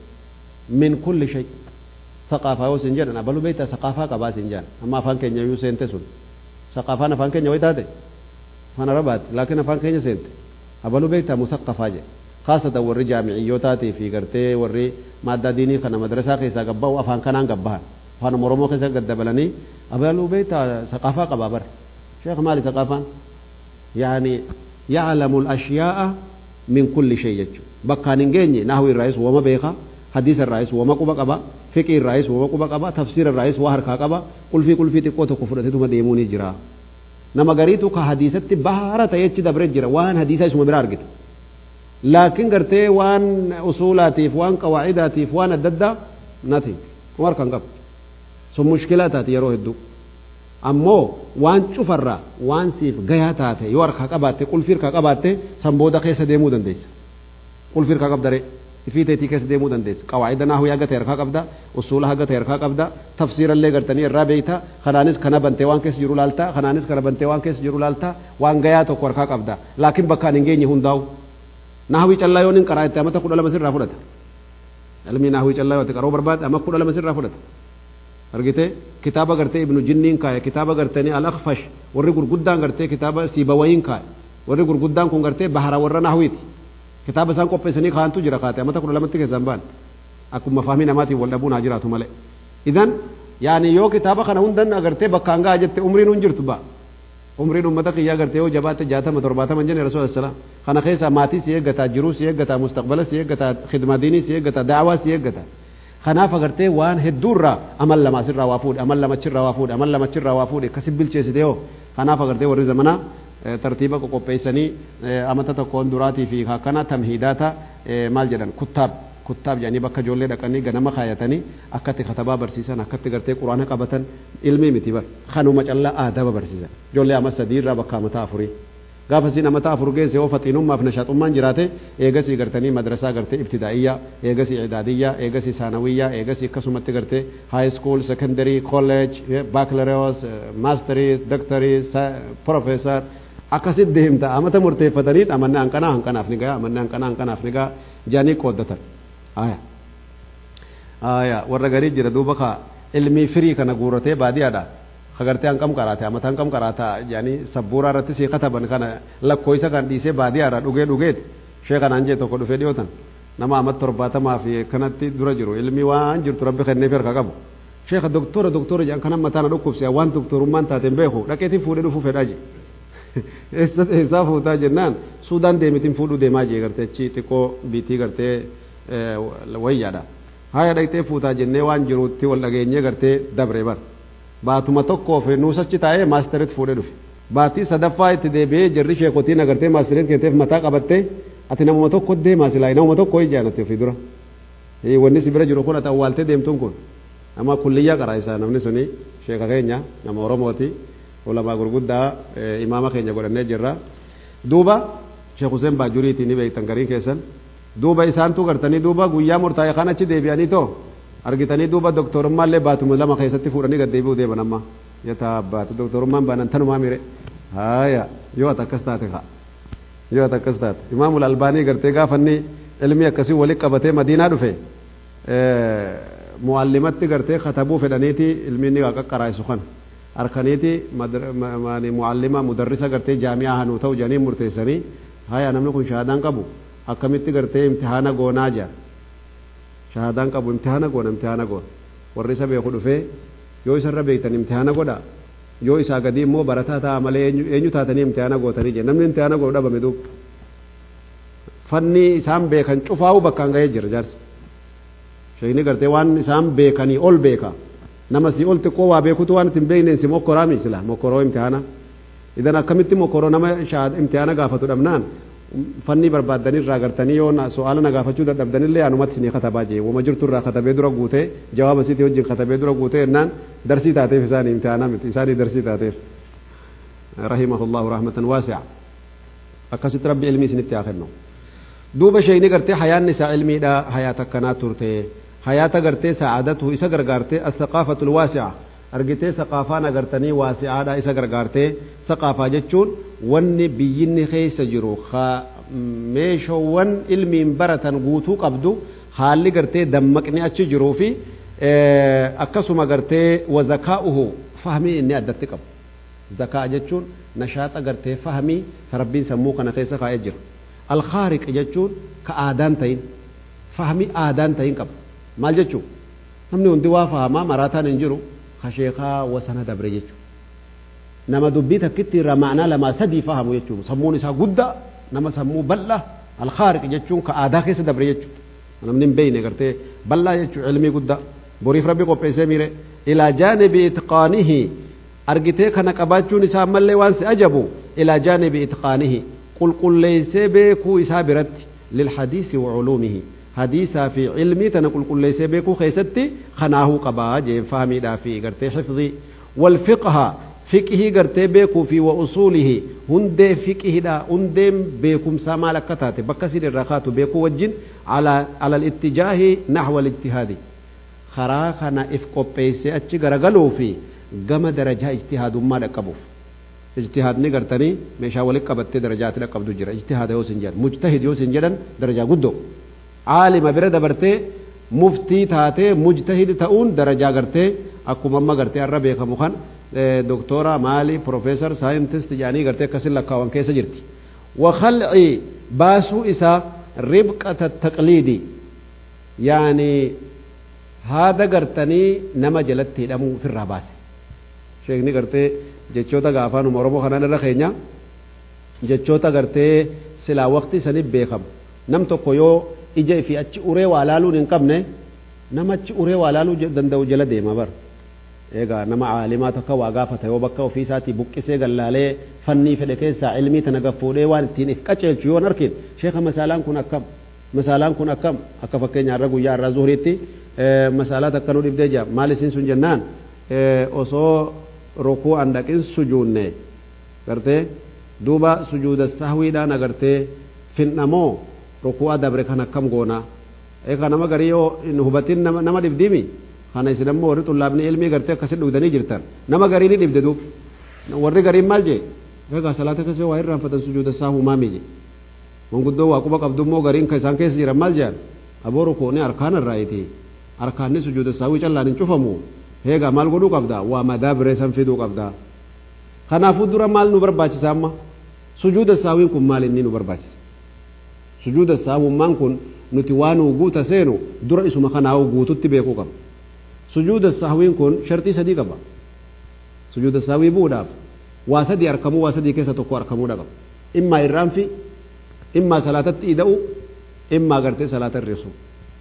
[SPEAKER 1] من كل شيء ثقافة يو سنجان أنا بلو بيتا ثقافة قبا سنجان أما فان كينيا يو سنتي سن ثقافة أنا فان كينيا ويتاتي فانا ربات لكن فان كينيا سنتي أبلو بيتا مثقفة جي خاصة وري جامعيوتاتي في غرتي وري مادة ديني خنا مدرسة كيسا قبا وأفان كنان قبها فانا مرمو كيسا قد دبلني أبلو بيتا ثقافة قبابر شيخ مالي ثقافة يعني يعلم الأشياء من كل شيء يجو بكان نجيني نحو الرئيس وما بيخا حديث الرئيس وما قبا قبا فقه الرئيس وما قبا قبا تفسير الرئيس وهركا قبا قل في قل في تقوت كفرة ثم ديموني جرا نما غريتو كحديثة بهارة يجي دبر جرا وان حديثة اسمه برار قلت لكن قرتي وان اصولاتيف وان قواعداتيف وان الددا nothing war kan qab sun mushkilaa taate yeroo hedduu ammoo waan cufarra waan siif gayaa taate yoo harkaa qabaatte qulfii harkaa qabaatte san booda keessa deemuu dandeessa qulfii harkaa qabdare ifii teetii keessa deemuu dandeessa qawaa'ida naahu haga ta'e harkaa qabda usuula haga ta'e harkaa qabda tafsiirallee gartanii irraa beeyta kanaanis kana bantee waan keessa jiru laalta kanaanis kana bantee waan keessa jiru laalta waan gayaa tokko harkaa qabda laakiin bakkaan hin geenye hundaa'u nahwii callaa yoon hin qaraa itti amata kudha lama sirraa fudhata ilmi nahwii callaa yoo qaroo barbaade amma kudha lama sirraa fudhata argite kitaaba gartee ibnu jinniin kaaye kitaaba gartanii al-akfash warri gurguddaan gartee kitaaba siibawayiin kaaye warri gurguddaan kun gartee bahara warra nahwiiti kitaaba isaan qopheessanii kaantu jira kaate amata kudha lamatti keessan baan akkuma fahmii namaatiin wal dhabuun haa jiraatu malee idan yaani yoo kitaaba kana hundan agartee bakkaan ga'a jette umriin hun jirtu ba'a umriin ummata kiyyaa gartee yoo jabaatte jaatama torbaatama jenne rasuul salaam kana keessa maatii si eeggataa jiruu si eeggataa mustaqbala si eeggataa khidma diinii si eeggataa daawaa si eeggataa kanaaf agartee waan hedduurraa amal lama asirraa waa fuudhe amal lamachirraa waa fuudhe amal lamachirraa waa fuudhe akkasi bilcheessite yoo kanaaf agartee warri zamanaa tartiiba qoqopheessanii amata tokkoon duraatii fi akkana tamhiidaata maal jedhan kuttaab kuttaab jedhanii bakka ijoollee dhaqanii ganama kaayatanii akkatti katabaa barsiisan akkatti gartee quraana qabatan ilmii miti bar kanuma callaa aadaba barsiisan ijoollee amma sadii irraa bakka amataa afurii gaafa siin amataa afur geesse yoo faxiinummaaf nashaaxummaan jiraate eegasii gartanii madrasaa gartee ibtidaa'iyyaa eegasii idaadiyyaa eegasii saanawiyyaa eegasii akkasumatti gartee high school secondary college baccalaureate mastery doctory professor akkasit deemta amata murteeffatanii amanne hanqanaa hanqanaaf ni ga'a amanne hanqanaa hanqanaaf ni ga'a jaanii qooddatan aya aya warra garii jira duuba ka ilmii firii kana guuratee baadiyaadha kagartee hanqam qaraate amata hanqam qaraata jaanii sabbuuraa irratti sii kataban kana lakkooysa kan dhiisee baadiyaadha dhugee dhugeeti shee kanaan jee tokko dhufee dhiyootan nama amat torbaatamaa fi kanatti dura jiru ilmi waan jirtu rabbi kenneef harka qabu sheeka doktora doktora jedhan kanan mataana dhukkubse waan doktorummaan taateen beeku dhaqeetiin fuudhee dhufuu fedhaa je eessaa fuutaa jennaan suudaan deemitiin fuudhuu deemaa jee gartee achi xiqqoo biitii gartee wayyaadha haya dhaqxee fuutaa jennee waan jiruutti wal dhageenyee gartee dabre bar baatuma tokkoof nuusachi taa'ee maasteritti fuudhee dhufe baatii sadaffaa itti deebi'ee jarri sheekotiin agartee maasteritti kenteef mataa qabattee ati namuma tokko deemaa silaa namuma tokko ijaanatti ofii dura wanni si bira jiru kun ati awwaaltee deemtuun kun nama kulliyyaa qaraa isaa namni suni sheeka keenya nama oromooti ulamaa gurguddaa imaama keenya godhannee jirra duuba sheek Hussein Baajuriitii ni beektan gariin keessan duuba isaantu gartanii duuba guyyaa murtaa'e kan achi deebi'anii too argitanii duuba doktorummaallee baatuma lama keessatti fuudhanii gad deebi'uu deeman amma yataa baatu doktorummaan baanan tanumaa mire haaya yoo ati akkas taate kaa yoo ati akkas taate imaamul albaanii gartee gaafanni ilmi akkasii walitti qabatee madiinaa dhufe muallimatti gartee katabuu fedhaniiti ilmi inni qaqqaraa'isu kana harkaniiti muallima mudarrisa gartee jaami'aa hanuu ta'u jedhanii murteessanii haya namni kun shahaadaan qabu akkamitti gartee imtihaana goonaa jedhan shahaadaan qabu imtihaana goona imtihaana goona warri isa beeku dhufee yoo isarra beektan imtihaana godha yoo isaa gadi immoo barataa ta'a malee eenyu taatanii imtihaana gootanii jedhe namni imtihaana godhu dhabame duuba fanni isaan beekan cufaa'u bakkaan ga'ee jira jaarsi sheekni gartee waan isaan beekanii ol beeka nama si ol xiqqoo waa beekutu waan ittiin beekne si mokkoraa miisila mokkoroo imtihaana idan akkamitti mokkoroo nama imtihaana gaafatu dhabnaan fanni barbaaddanii irraa gartanii yoo su'aala na gaafachuu dadhabdanillee anumatti isinii katabaa jee wama jirtu irraa katabee dura guutee jawaaba isiitii wajjin katabee dura guutee jennaan darsii taateef isaanii imtihaana miti isaanii darsii taateef rahimahullahu rahmatan waasi'a akkasitti rabbi ilmii isinitti haa kennu duuba sheeyni gartee hayaanni isaa ilmiidha hayaata akkanaa turte hayaata gartee saa'adatu isa gargaartee athaqaafatu lwaasi'a argitee saqaafaan agartanii waasi'aadha isa gargaartee saqaafaa jechuun wanni biyyinni keessa jiru meeshoowwan ilmiin baratan guutuu qabdu haalli gartee dammaqni achi jiruu fi akkasuma gartee wazakaa'uhu fahmii inni addatti qabu zakaa jechuun nashaaxa gartee fahmii rabbiin sammuu kana keessa kaa'ee jira alkhaariq jechuun ka aadaan ta'in fahmii aadaan ta'in qaba maal jechuun namni hundi waa fahamaa maraataan hin jiru kasheekaa wasana dabre jechuudha nama dubbii takkitti irraa ma'anaa lamaa sadii fahamu jechuudha sammuun isaa guddaa nama sammuu bal'aa alkhaariq jechuun ka aadaa keessa dabre jechuudha namni hin beeyne gartee bal'aa jechuudha ilmii guddaa boriif rabbi qopheessee miire ilaa jaanibi itqaanihi argitee kana qabaachuun isaa ammallee waan si ajabu ilaa jaanibi itqaanihi qulqulleessee beekuu isaa biratti lilhadiisi wa culuumihi hadiisaa fi cilmii tana qulqulleessee beekuu keessatti kanaahuu qabaa jeen fahmiidhaa fi gartee xifdii walfiqha fiqihii gartee beekuu fi wa usuulihi hundee fiqihidha hundeen beekumsaa maal akka taate bakka sin irraa kaatu beekuu wajjin ala alittijaahi naxwa alijtihaadi karaa kana if qopheessee achi garagaluu fi gama darajaa ijtihaadummaa dhaqqabuuf ijtihaadni gartanii meeshaa walit qabattee darajaatti dhaqqabdu jira ijtihaada yoo sin jedhan mujtahid yoo sin jedhan darajaa guddoo caalima bira dabartee muftii taatee mujtahid ta'uun darajaa gartee akkuma amma gartee har'a beekamu kan doktora maali profeesar saayintist jedhanii gartee akkasin lakkaawan keessa jirti wakhalci baasuu isaa ribqata taqliidi yaani haada gartanii nama jalatti hidhamuu ofirraa baase sheekni gartee jechoota gaafaanuma oromoo kanaan irra keenya jechoota gartee silaa waqtii saniif beekamu nam tokko yoo ija fi achi uree waa laaluun hin qabne nama achi uree waa laaluu danda'u jala deema bar egaa nama caalimaa tokko waa gaafata yoo bakka ofii isaatii buqqisee gallaalee fannii fedhe keessaa ilmii tana gaffuudhee waan ittiin if qaceelchu yoon arkin sheeka masaalaan kun akkam masaalaan kun akkam akka fakkeenya har'a guyyaa har'a zuhuriitti masaalaa takka nu dhibdee jira maal isin sun jennaan osoo rukuu an dhaqin sujuunne gartee duuba sujuuda sahwiidhaan agartee finnamoo rukuu dabre kan akkam goona eeka nama garii yoo hin hubatin nama dhibdimi kana isin ammoo warri xullaabni ilmii gartee akkasit dhugdanii jirtan nama garii ni dhibde duub warri gariin maal jee egaa salaata keessa waa irraanfatan sujuuda sahuu maami je manguddoo waa quba qabdu immoo gariin ka isaan keessa jiran maal jean aboo rukuuni arkaan irraayiti arkaanni sujuuda sahwii callaan hin cufamu eegaa maal godhuu qabda waa madaa biree san fiduu qabda kanaafuu dura maal nu barbaachisa amma sujuuda sahwiin kun maal inni nu barbaachisa sujuuda sahwummaan kun nuti waan guuta seenu dura isuma kanaawu guututti beekuu qaba sujuuda sahwiin kun shartii sadii qaba sujuuda sahwii bu'uudhaaf waa sadii arkamuu waa sadii keessa tokko arkamuudha qaba immaa irraanfi immaa salaatatti ida'u immaa gartee salaata irreessu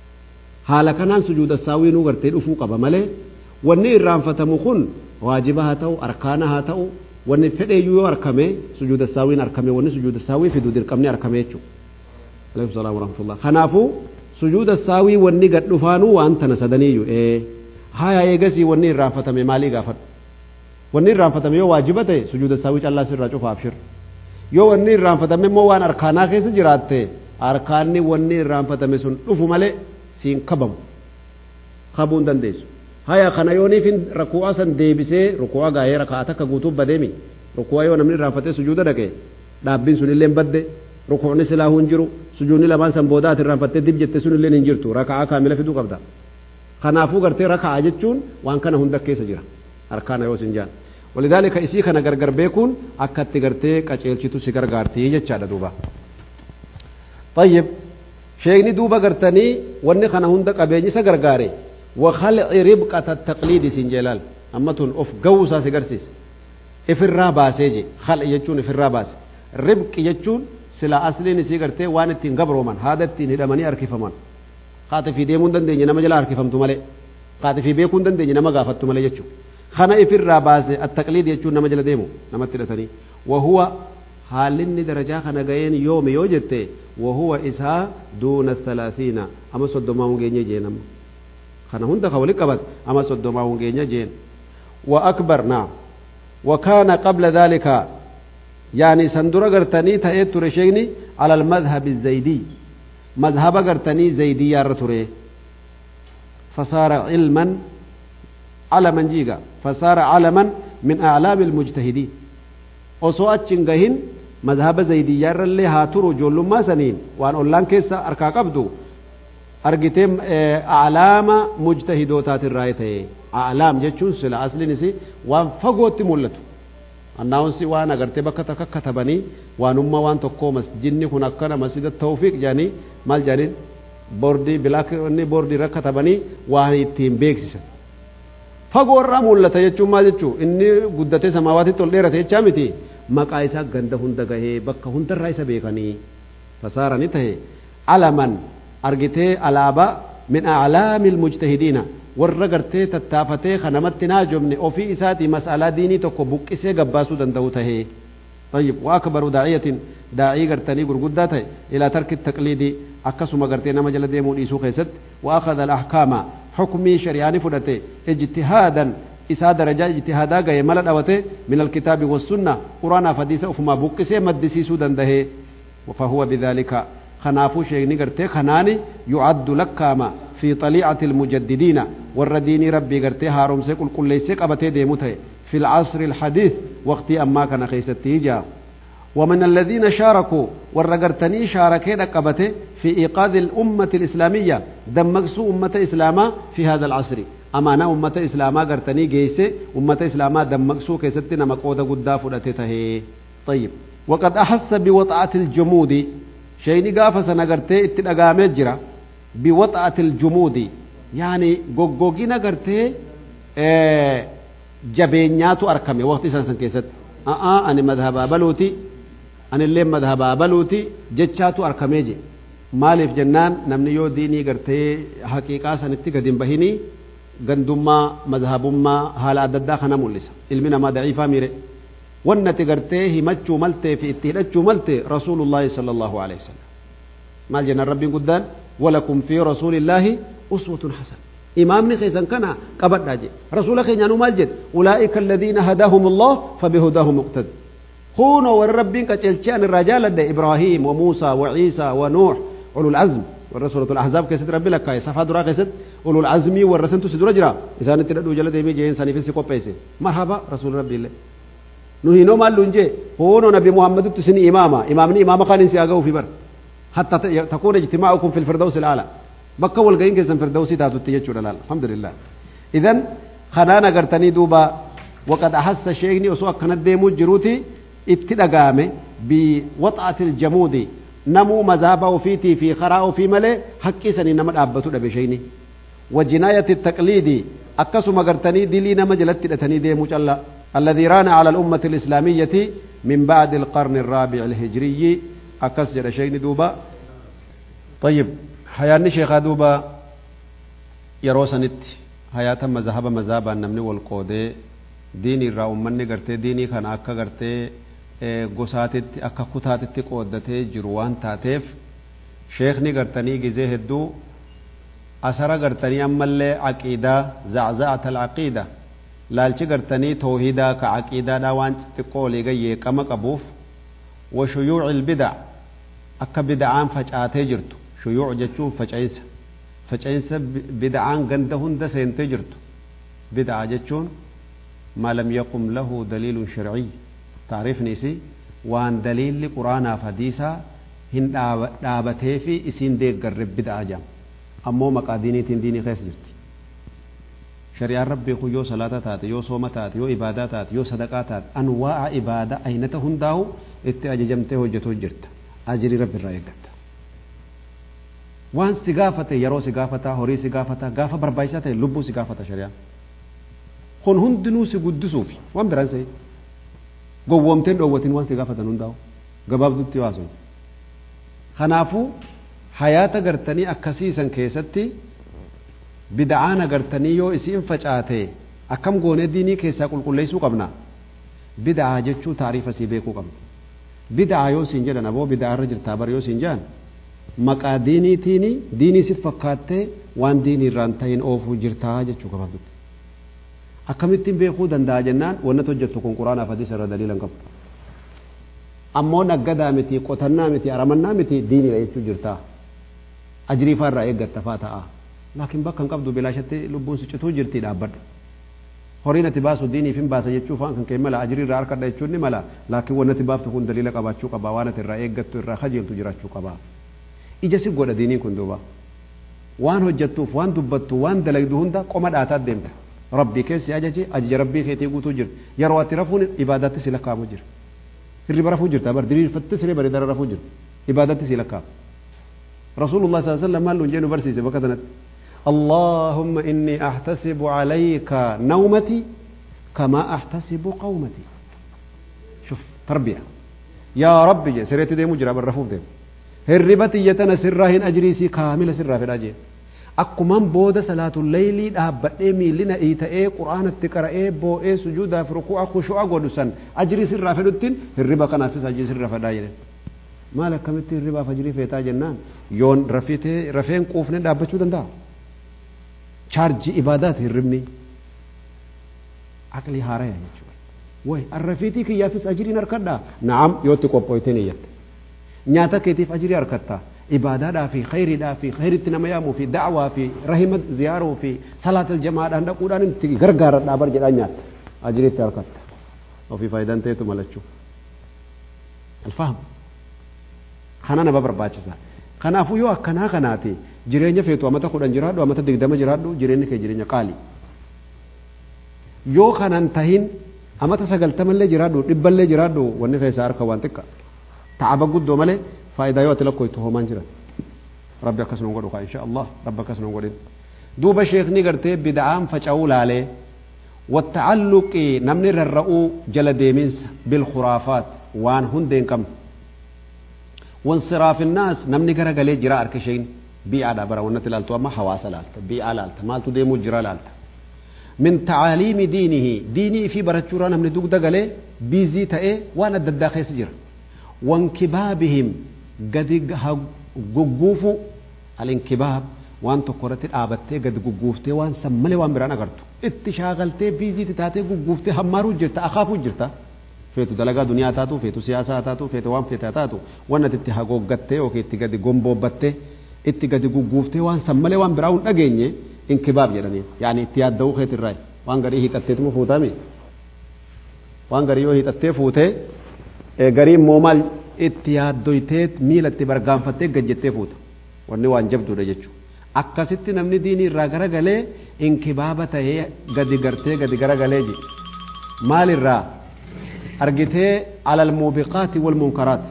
[SPEAKER 1] haala kanaan sujuuda sahwii nuu gartee dhufuu qaba malee wanni irraanfatamu kun waajiba haa ta'u arkaana haa ta'u wanni fedheeyyuu yoo arkame sujuuda sahwiin arkame wanni sujuuda sahwii fidu dirqamni arkame jechuudha. alaikum salaam warahmatullah kanaafuu sujuuda saawii wanni gad dhufaanuu waan tana sadaniiyyu ee haya eegasii wanni irraanfatame maalii gaafadhu wanni irraanfatame yoo waajiba ta'e sujuuda saawii callaa sirraa cufaaf shir yoo wanni irraanfatame immoo waan arkaanaa keessa jiraatte arkaanni wanni irraanfatame sun dhufu malee siin kabamu kabuu hin dandeessu haya kana yooniifin rakuu'aa san deebisee rukuu'aa gaa'ee raka'aa takka guutuuf badeemi rukuu'aa yoo namni irraanfatee sujuuda dhaqe dhaabbiin sun illee badde rukuu'ni silaa hin jiru sujuudni lamaan san booda ati irraanfattee dib jette sun illee hin jirtu raka'aa kaamila fiduu qabda kanaafuu gartee raka'aa jechuun waan kana hunda keessa jira arkaana yoo sin jaan walidaalika isii kana gargar beekuun akka itti gartee qaceelchitu si gargaartii jechaadha duuba طيب sheekni duuba gartanii wanni kana hunda qabeenyi isa gargaare wakhalci ribqata taqliidi sin jeelaal amma tun of ga'uu isaa si garsiise ifirraa baasee je khal'i jechuun ifirraa baase ribqi jechuun sila asliin isii gartee waan ittiin gabrooman haada ittiin hidhamanii harkifaman haati fi deemuu hin dandeenye nama jala harkifamtu malee haati fi beekuu hin dandeenye nama gaafattu malee jechuudha kana ifirraa baase attaqliid jechuun nama jala deemu namatti hidhatanii wahuwa haalinni darajaa kana ga'een yoomi yoo jette wahuwa isaa duuna thalaathiina ama soddomaa hungeenye jee nama kana hunda ka walit qabat ama soddomaa hungeenye jeen wa akbar naam وكان قبل ذلك يعني سندر قرتني تأيت ترشيني على المذهب الزيدي مذهب قرتني زيدي يا رتوري فصار علما علما جيغا فصار علما من أعلام المجتهدين osoo achiin gahin mazhaba zaydiyyaarrallee haa turu ijoollummaa saniin waan ollaan keessa harkaa qabdu argitee alaama mujtahidootaatiirraa ta'e alaam jechuun sila asliin isi waan fagootti mul'atu annaawunsi waan agartee bakka takka katabanii waanummaa waan tokkoo masjidni kun akkana masjida tawfiiq jedhanii maal jedhaniin boordii bilaak inni boordii irra katabanii waan ittiin beeksisan fagoo irraa mul'ata jechuun maal jechuu inni guddatee samaawaatitti ol dheerate jechaa miti maqaa isaa ganda hunda gahee bakka hundarraa isa beekanii fasaarani tahe alaman argitee alaabaa min aclaamil mujtahidiina warra gartee tattaafatee kanamatti naajomne ofii isaatii mas'alaa diinii tokko buqqisee gabbaasuu danda'u tahee طيب وأكبر داعية داعي قرتني قرقدة إلى ترك التقليد أكسم قرتي نما جل ديمو إيسو خيست وأخذ الأحكام حكمي شرياني فدته اجتهادا إسا درجة اجتهادا غي ملد أوته من الكتاب والسنة قرآن فديسة أفما بقسي مدسيسو دنده فهو بذلك خنافو شيء قرتي خناني يعد لكاما في طليعة المجددين والردين ربي قرتي هارم سيقول كل ليسك أبتي ديموته في العصر الحديث وقت أما كان خيستي جا ومن الذين شاركوا والرقرتني شاركي رقبته في إيقاظ الأمة الإسلامية دمقسوا أمة إسلاما في هذا العصر أمانة أمة إسلاما قرتني جيسي أمة إسلاما دمقسوا كيستنا مقودة قدا فرأتته طيب وقد أحس بوطأة الجمود شيني قافة سنقرتي اتنقامت جرا بوطأة الجمود يعني قوقوقين قرتي آه jabeenyaatu arkame waqti isaan san keessatti a'aa ani madhabaa baluuti ani illee madhabaa baluuti jechaatu arkamee je maaliif jennaan namni yoo diinii gartee haqiiqaa sanitti gadi hin bahinii gandummaa madhabummaa haala adda addaa kana mul'isa ilmi namaa daciifaa miire wannati gartee himachuu maltee fi itti hidhachuu malte rasuulullaahi sala allahu alehi wasalam maal jennaan rabbiin guddaan walakum fi rasuulillaahi uswatun hasana إمامني خيسان كان قبض راجع رسول خينا نو مالجد أولئك الذين هداهم الله فبهداهم مقتد خونوا والربين كتلشان الرجال لدى إبراهيم وموسى وعيسى ونوح أولو العزم والرسولة الأحزاب كيسد ربي لك كاي صفا درا كيسد أولو العزم والرسن تسدر جرا إذا نتردو جلد يمي جين ساني في سيكو بيسي مرحبا رسول ربي الله نهي نو مال لنجي خونوا نبي محمد تسني إماما إمامني إماما خان سياغو في بر حتى تكون اجتماعكم في الفردوس الأعلى bakka walga'iin keessan firdawsii taatutti jechuudha laal alhamdulillah idan kanaan agartanii duuba waqad ahassa sheekni osoo akkana deemuu jiruuti itti dhagaame biwaxaatil jamuudi namuu mazaaba ofiitii fi karaa ofii malee haqqii sanii nama dhaabbatu dhabe sheekni wajinaayati taqliidi akkasuma agartanii dilii nama jalatti hidhatanii deemuu calla الذي ران على الأمة الإسلامية من بعد القرن الرابع الهجري أكس جل شيء دوبا طيب hayaanni sheekaa duuba yeroo sanitti hayaata mazahaba mazaabaan namni wal qoodee diinii irraa ummanni gartee diinii kana akka gartee gosaatitti akka kutaatitti qooddatee jiru waan taateef sheekni gartanii gizee hedduu asara gartanii ammallee aqiidaa zaczacata alcaqiida laalchi gartanii toohidaa ka caqiidaadhaa waan xixiqqoo olii gayyeeqama qabuuf wa shuyuuci ilbidac akka bidacaan facaatee jirtu shuyuuc jechuun faca'insa faca'insa bid'aan ganda hunda seentee jirtu bid'a jechuun maa lam yaqum lahu daliilun sharciy taariifni isii waan daliilli quraanaaf hadiisaa hin dhaabatee fi isiin deeggarre bid'a jedhama ammoo maqaa diiniitiin diinii keessa jirti shari'aan rabbii kun yoo salaata taate yoo sooma taate yoo ibaadaa taate yoo sadaqaa taate anwaa'a ibaadaa aynata hundaa'u itti ajajamtee hojjetuu jirta ajirii rabbi irraa eeggatta waan si gaafate yeroo si gaafata horii si gaafata gaafa barbaachisaa ta'e lubbuu si gaafata shari'aan kun hundinuu si guddisuuf waan biraan se'e gowwoomteen dhoowwatiin waan si gaafatan hundaa'u gabaabdutti waasu kanaafuu hayaata gartanii akkasiisan keessatti bida'aan agartanii yoo isiin facaate akkam goonee diinii keessaa qulqulleessuu qabna bida'aa jechuu taariifa sii beekuu qabna bida'aa yoo siin jedhan aboo bida'aa irra jirtaa bar yoo siin jedhan maqaa diiniitiini diinii si fakkaattee waan diinii irraan ta'in oofuu jirtaa jechuu qabatutti akkamittiin beekuu danda'a jennaan wannat hojjettu kun quraanaaf hadiisa irra daliila hin qabu ammoo naggadaa miti qotannaa miti aramannaa miti diiniidha jechuu jirtaa ajriifaa irraa eeggatta faa ta'a laakiin bakka hin qabdu bilaashatti lubbuun siccituu jirtii dhaabbadhu horiin ati baasu diiniif hin baasa jechuu faan kan kee mala ajrii irraa harkadha jechuun ni mala laakiin wannati baaftu kun daliila qabaachuu qaba waan ati irraa eeggattu irraa kajeeltu jiraachuu qaba ija si godha diiniin kun duuba waan hojjettuuf waan dubbattu waan dalagdu hunda qoma dhaataa deemta rabbii keessi ajaji ajaja rabbii keetii guutuu jirti yeroo ati rafuun ibaadaatti si lakkaamu jira hirriba rafuu jirta bar diriirfatte siree bareedara rafuu jirta ibaadaatti si lakkaamu rasuulullah sallallahu alaihi wasallam maal nuun jennu barsiise bakka sanatti اللهم إني أحتسب عليك نومتي كما أحتسب قومتي شوف تربية يا رب جي سريت دي مجرى بالرفوف دي هربتي يتنا سراهن أجريسي كاملة سرها في الأجير akkuman booda salaatul leeylii dhaabbadhee miillina iita'ee quraanatti qara'ee boo'ee sujuudaaf ruku'a kushu'a godhu san ajrii sirraa fedhuttiin hirriba kanaafis ajrii sirra fedhaa jedhen maal akkamitti hirribaaf ajrii feetaa jennaan yoon rafitee rafeen quufne dhaabbachuu danda'a chaarjii ibaadaati hirribni aqlii haaraya jechuudha way arrafiitii kiyyaafis ajriin harkadhaa na'am yootti qophooyteen iyyatte nyaata keetiif ajrii harkattaa ibaadaadhaa fi khayriidhaa fi khayritti nama yaamuu fi da'waa fi rahima ziyaaruu fi salaatal jamaadhaan dhaquudhaan itti gargaaradhaa bar jedhaa nyaatta ajiriitti harkatta ofii faayidaan ta'etu malachuu alfaham kana nama barbaachisa kanaafuu yoo akkanaa kanaati jireenya feetu amata kudhan jiraadhu amata digdama jiraadhu jireenyi kee jireenya qaali yoo kanan tahin amata sagaltamallee jiraadhu dhibballee jiraadhu wanni keessaa harka waan xiqqa ta'aba guddoo malee faayidaa yoo ati lakkoytu homaan jiran rabbi akkas nun godhu kaa insha allah rabbi akkas nun godhin duuba sheekni gartee bida'aan faca'uu laalee والتعلق نمني الرؤو جل ديمينس بالخرافات وان هندين كم وانصراف الناس نمني غرا غلي جرا اركشين بي على برا ونت لالتو اما حواس لالت بي على لالت مالتو ديمو جرا لالت من تعاليم دينه ديني في برچورا نمني دوغ دغلي بيزي تاي وانا ددا خيس جرا وانكبابهم قد gugguufu alinkibaab waan tokko irratti dhaabattee gad gugguuftee waan san malee waan biraan agartu itti shaakaltee biiziiti taatee gugguuftee hammaaruu jirta akaafuu jirta feetu dalagaa duniyaa taatu feetu siyaasaa taatu feetu waan feetaa taatu waan ati itti hagooggattee yookiin itti gadi gomboobbattee itti gadi gugguuftee waan san malee waan biraa hin dhageenye inkibaab jedhanii yaani itti yaadda'uu keetirraa waan garii hiixatteetuma fuutame waan garii yoo hiixattee fuutee garii immoo maal itti yaaddoytee miila itti bargaanfattee gajjettee fuuta wanni waan jabduudha jechuudha akkasitti namni diinii irraa garagalee inkibaaba tahee gadi gartee gadi garagalee ji maalirraa argitee alal muubiqaati wal munkaraati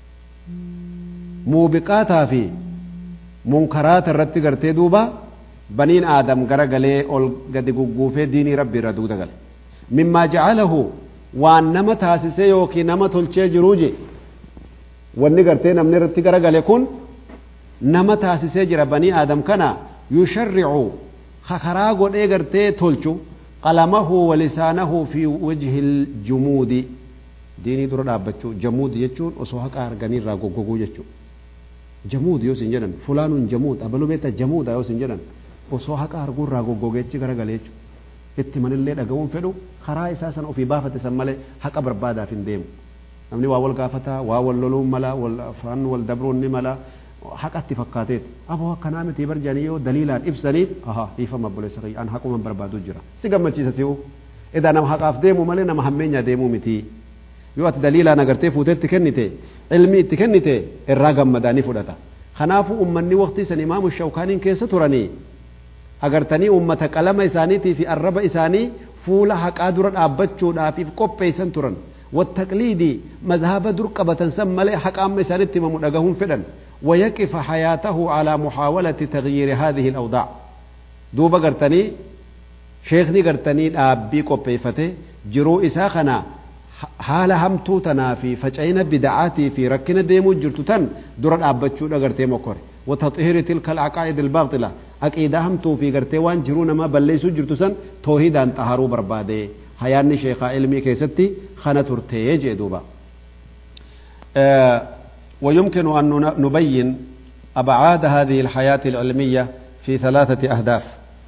[SPEAKER 1] muubiqaataa fi munkaraata irratti gartee duuba baniin aadam garagalee ol gadi gugguufee diinii rabbi irra dugda gale mimmaa jacalahu waan nama taasisee yookiin nama tolchee jiruu je wanni gartee namni irratti garagale kun nama taasisee jira banii aadam kana yusharricu karaa godhee gartee tolchu qalamahu walisaanahu fi wajhi ljumuudi diinii dura dhaabbachuu jamuud jechuun osoo haqa arganii irraa goggoguu jechuu jamuud yoo sin jedhan fulaanuun jamuud abaluu beekta jamuudha yoo sin jedhan osoo haqa arguu irraa goggogeechi garagale jechuu itti manillee dhaga'uun fedhu karaa isaa sana ofii baafate san malee haqa barbaadaaf hin deemu namni waa wal gaafataa waa wal loluun mala wal afaan wal dabruun ni mala haqatti fakkaateet aboo akkanaa miti barjanii yoo daliilaan ibsaniif aha dhiifama obboleessa kiyya an haquma barbaadu jira si gammachiisa si'u edaa nama haqaaf deemu malee nama hammeenyaa deemuu miti yoo ati daliilaan agartee fuutee itti kennite ilmi itti kennite irraa gammadaanii fudhata kanaafuu ummanni waqtii san imaamu shawkaaniin keessa turanii agartanii ummata qalama isaaniitii fi arraba isaanii fuula haqaa dura dhaabbachuudhaafiif qopheessan turan والتقليد مذهب درقبة سمى حق أما سانت ممدغهم فدن ويقف حياته على محاولة تغيير هذه الأوضاع دوبا قرتني شيخني قرتني أبي قبيفته جرو إساخنا haala hamtuu tanaa fi faca'ina bida'aatii fi rakkina deemuu jirtu tan dura dhaabbachuu dhagartee mokkore وتطهير تلك العقائد الباطلة عقيدة هم توفي قرتي وان جرون ما بليسو جرتو سن توحيدا طهرو بربادي حياني شيخ علمي كيستي خانة ترتي جدوبا آه ويمكن أن نبين أبعاد هذه الحياة العلمية في ثلاثة أهداف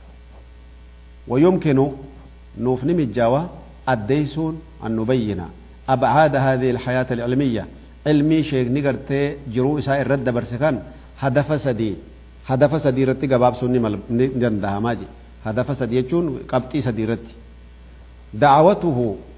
[SPEAKER 1] ويمكن نوفنم الجوا الديسون أن نبين أبعاد هذه الحياة العلمية علمي شيخ نقرتي جرو إساء الرد برسكان هدف سدي هدف سدي رتي قباب سني مل جندها ماجي هدف سدي يجون قبطي سدي رتي دعوته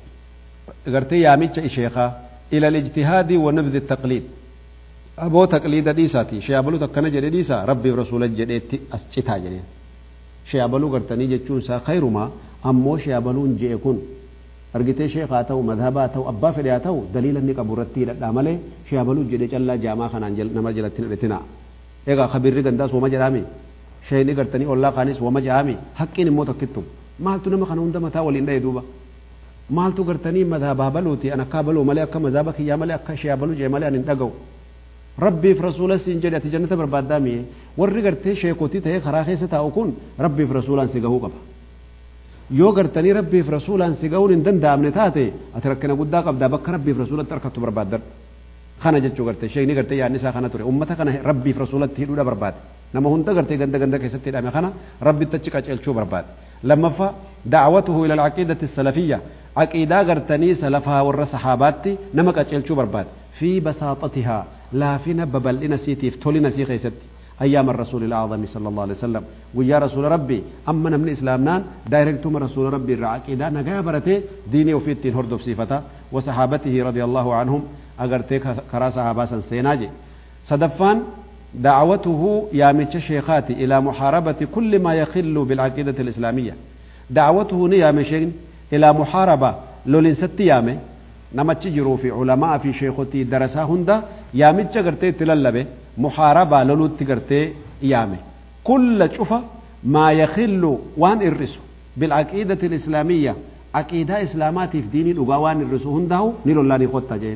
[SPEAKER 1] قرتي ياميتش إشيخا إلى الاجتهاد ونبذ التقليد aboo taqliida dhiisaati shayaabaluu takkana jedhe dhiisa rabbiif rasuula jedheetti as citaa jedheen shayaabaluu gartanii jechuun isaa khayrumaa ammoo shayaabaluun je'e kun argitee sheekaa ta'u madhabaa ta'u abbaa fedhe haa ta'u daliila inni qabu irratti hidhadhaa malee shayaabaluu jedhe callaa jaamaa kanaan nama jalatti hidhatina egaa kabirri gandaas wama jedhaami shayni gartanii ollaa kaanis wama jedhaami haqqiin immoo takkittu maaltu nama kana hunda mataa waliin dhaye duuba maaltu gartanii madhabaa baluuti an akkaa baluu malee akka madhaba kiyyaa malee akka shayaabaluu jedhe malee an hin dhaga'u rabbiif rasuula siin jedhe ati jannata barbaaddaa mi'e warri gartee sheekotii ta'ee karaa keessa taa'u kun rabbiif rasuulaan si gahuu qaba yoo gartanii rabbiif rasuulaan si gahuun hin danda'amne taate ati rakkina guddaa qabdaa bakka rabbiif rasuulatti harkattu barbaaddadhu kana jechuu gartee sheekni gartee yaadni isaa kana ture ummata kana rabbiif rasuulatti hidhuudha barbaade nama hunda gartee ganda ganda keessatti hidhame kana rabbitti achi qaceelchuu barbaade lammaffaa da'awatuhu ila alcaqiidati salafiyya aqiidaa gartanii salafaa warra sahaabaatti nama qaceelchuu barbaade fi basaatatihaa laafina babal'ina siitiif tolina sii keessatti أيام الرسول الأعظم صلى الله عليه وسلم ويا رسول ربي أما نمن إسلامنا دايركتم رسول ربي الرعاقيدا نجا برته ديني وفي التين هردف صفتا وصحابته رضي الله عنهم أجرتي كرا صحابة سيناجي صدفان دعوته يا متش شيخاتي إلى محاربة كل ما يخل بالعقيدة الإسلامية دعوته يا مشين إلى محاربة لولين ست يامي نمتش جرو في علماء في شيخوتي درسا هندا يا متش قرتي تللبه محاربة لولوت قرتي يامي كل شوفة ما يخل وان الرسو بالعقيدة الإسلامية عقيدة إسلامات في دين الأقوان الرسو هندهو نيلو الله نخوتا جين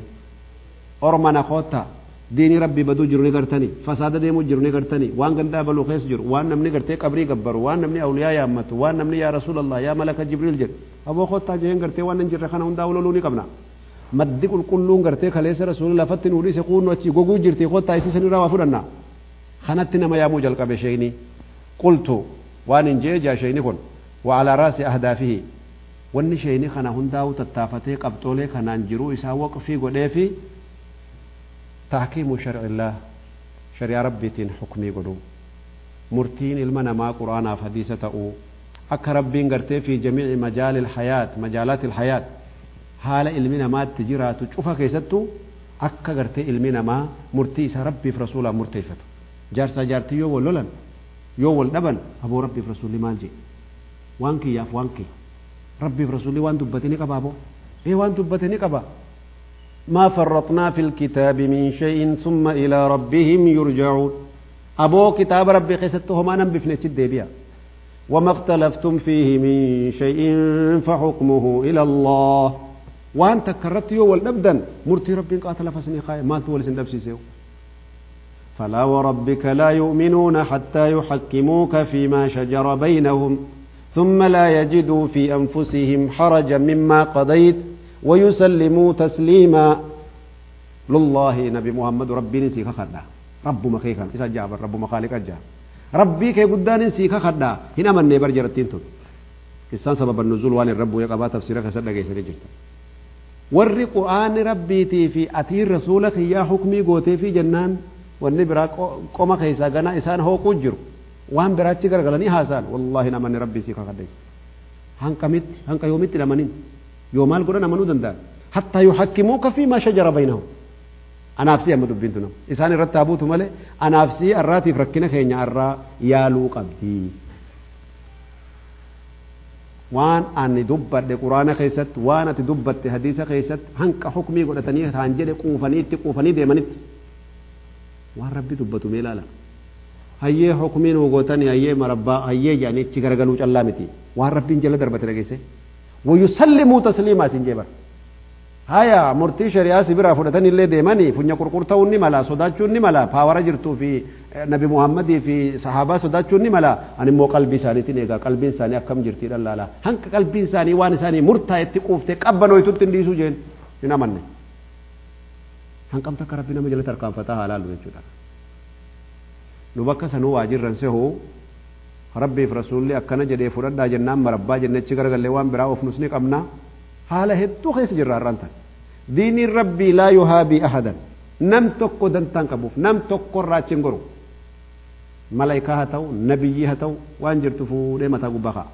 [SPEAKER 1] أرمنا خوتا ديني ربي بدو جرو نقرتني فساد ديمو جرو نقرتني وان قندا بلو خيس جرو وان نمني قرتي قبري قبرو وان نمني أولياء يا أمتو وان نمني يا رسول الله يا ملك جبريل جر أبو خوتا جين قرتي وان ننجر خنا هندهو لولوني قبنا maddi qulqulluun gartee kaleessa rasuulli lafatti nu dhiise kuunnu achi goguu jirti kottaa isii sanirraa waa fudhanna kanatti nama yaamuu jalqabe sheeyni qultu waan hin jee jaa sheeyni kun wa alaa raasi ahdaafihi wanni sheeyni kana hundaa'u tattaafatee qabxoolee kanaan jiruu isaa waqfii godhee fi tahkiimu sharcillaa shari'aa rabbiitiin xukmii godhu murtiin ilma namaa quraanaaf hadiisa ta'uu akka rabbiin gartee fi jamiici majaali ilhayaat majaalaati ilhayaat haala ilmi namaatti jiraatu cufa keessattuu akka gartee ilmi namaa murtii isaa rabbiif rasuulaan murteeffatu jaarsaa jaartii yoo wal lolan yoo wal dhaban aboo rabbiif rasuulli maal jee waan kiyyaaf waan kee rabbiif rasuulli waan dubbate ni qabaa boo ee waan dubbate ni qaba ما فرطنا في الكتاب من شيء ثم إلى ربهم يرجعون أبو كتاب ربي خيستهم أنا بفنة الدبيا وما اختلفتم فيه من شيء فحكمه إلى الله waan takka irratti yoo wal dhabdan murtii rabbiin qaata lafa isinii kaaye maaltu wal isin dhabsiisee فلا وربك لا يؤمنون حتى يحكموك فيما شجر بينهم ثم لا يجدوا في أنفسهم حرجا مما قضيت ويسلموا تسليما لله نبي محمد ربي نسيك خدا رب مخيكا إذا جاب رب مخالق أجاب ربي كي قدان نسيك خدا هنا من نبر جرتين تون كسان سبب النزول وان الرب يقبا تفسيرك سنة جيسر جرتا warri qur'aanni rabbiitii fi atiin rasuula kiyyaa hukmii gootee fi jennaan wanni biraa qoma keessaa ganaa isaan hooquu jiru waan biraachi gargalanii haasaan wallaahi namanni rabbii sii kakadhe hanqamitti hanqa yoomitti dhamanin yoo maal godhan amanuu danda'an hattaa yuhakkimuuka fi maa shajara baynahum anaafsii amma dubbintu nama isaan irratti haa buutu malee anaafsii arraatiif rakkina keenya arraa yaaluu qabdii waan ani dubbadhe quraana keessatti waan ati dubbatte hadiisa keessatti hanqa hukmii godhatanii taan jedhe quufanii itti quufanii deemanitti waan rabbi dubbatu mee ilaala hayyee hukmii nuu gootanii hayyee marabbaa hayyee jedhanii ichi garagaluu callaa miti waan rabbiin jala darbate dhageesse wayyusallimuu tasliimaa isin jee bara haya murtii shari'aa si biraa fudhatan illee deemanii funya qurqurta'uun ni mala sodaachuun ni mala paawara jirtuu fi nabi muhammadii fi sahaabaa sodaachuun ni mala ani immoo qalbii isaaniitiin eegaa qalbiin isaanii akkam jirtii dhallaala hanqa qalbiin isaanii waan isaanii murtaa'etti quuftee qabbanooytutti hin dhiisuu jeen hin amanne hanqamta akka rabbi nama jalatti harkaanfataa haa laallu jechuudha nu bakka sanuu waajirran sehuu rabbiif rasuulli akkana jedhee fudhadhaa jennaan marabbaa jennechi garagallee waan biraa of nus ni qabna haala hedduu keessa jirra har'aan tan diiniin rabbii laa yuhaabii ahadan nam tokko dantaan qabuuf nam tokko irraa achi hin goru malaayikaa haa ta'u nabiyyii haa ta'u waan jirtu fuudhee mataa gubbaa ka'a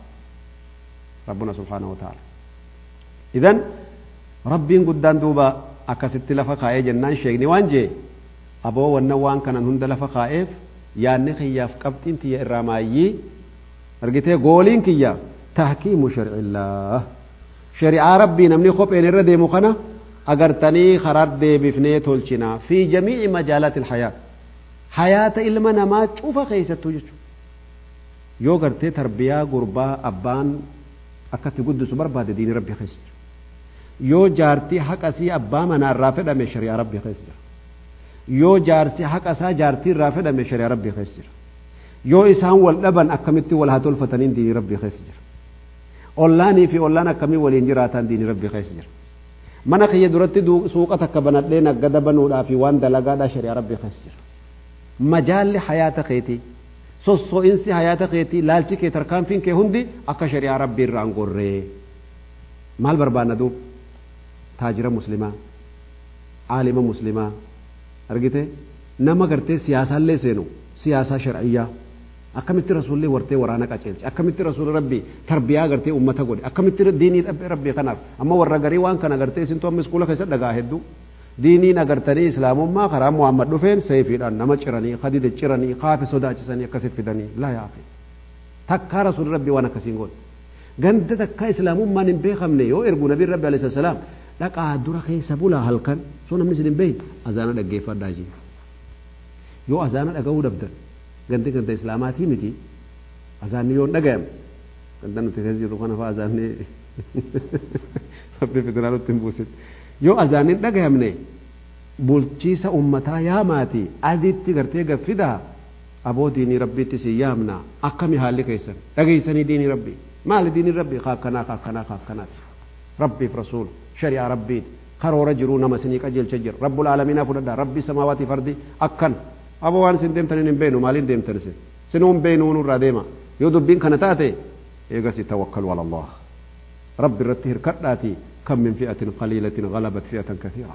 [SPEAKER 1] rabbuna subhaanahu wa ta'ala idan rabbiin guddaan duuba akkasitti lafa kaa'ee jennaan sheekni waan jee aboo wannan waan kanan hunda lafa kaa'eef yaanni kiyyaaf qabxiin tiyya irraa maayyii argitee gooliin kiyya tahkiimu sharcillaa shari'aa rabbii namni kopheen irra deemu kana agartanii karaa deebifnee tolchina fi jamiici majaalaati ilhayaa hayaata ilma namaa cufa keessattuu jechuudha yoo gartee tarbiyaa gurbaa abbaan akkatti guddisu barbaade diini rabbii keessa jira yoo jaartii haqasii abbaa manaarraa fedhame shari'aa rabbii keessa jira yoo jaarsi haqasaa jaartii irraa fedhame shari'aa rabbii keessa jira yoo isaan wal dhaban akkamitti wal haa tolfataniin diinii rabbii keessa jira ollaanii fi ollaan akkamii waliin jiraatan diinii rabbii keessa jira mana kiyya duratti suuqa takka banadhee naggada banuudhaa fi waan dalagaadhaa shari'aa rabbii keessa jira majaalli hayaata keetii sosso'insi hayaata keetii laalchi kee tarkaanfiin kee hundi akka shari'aa rabbii irraan gorree maal barbaanna duub taajira muslimaa aalima muslimaa argite nama gartee siyaasaallee seenu siyaasaa shar'iyyaa akkamitti rasuulli wartee waraana qaceelche akkamitti rasuulli rabbi tarbiyaa gartee ummata godhe akkamitti diinii rabbii kanaaf amma warra garii waan kana gartee isintu amma iskuula keessa dhagaa hedduu diiniin agartanii islaamummaa karaa muhammad dhufeen seefiidhaan nama ciranii kadide ciranii kaafe sodaachisanii akkasitti fidanii laa yaa akhi takkaa rasuulli rabbii waan akkasiin godhe ganda takkaa islaamummaan hin beekamne yoo ergu nabiin rabbi alayhi salaam dhaqaa dura keessa bulaa halkan soo namni isin hin beeyin azaana dhaggeeffadhaa jee yoo azaana dhaga'uu dabdan gandi ganda islaamaatii miti azaanni yoo hin dhagayamne ganda nuti keessa jirru kana fa'aa azaanni rabbi fidinaa nutti hin buusin yoo azaanni hin dhagayamne bulchiisa ummataa yaamaati aditti gartee gaffidaa aboo diinii rabbiitti si yaamna akkami haalli keessan dhageessanii diinii rabbii maali diinii rabbii kaakkanaa kaakkanaa kaakkanaati rabbiif rasuul shari'aa rabbiiti karoora jiruu nama isinii qajeelcha jira rabbul aalamiinaa fudhadhaa rabbii samaawaati fardi akkan aboo waan isin deemtaniin hin beenu maaliin deemtan isin sinuu hin beenu nurraa deema yoo dubbiin kana taate eegasi tawakkalu ala allah rabbi irratti hirkadhaati kam min fi'atin qaliilatin galabat fi'atan kathiira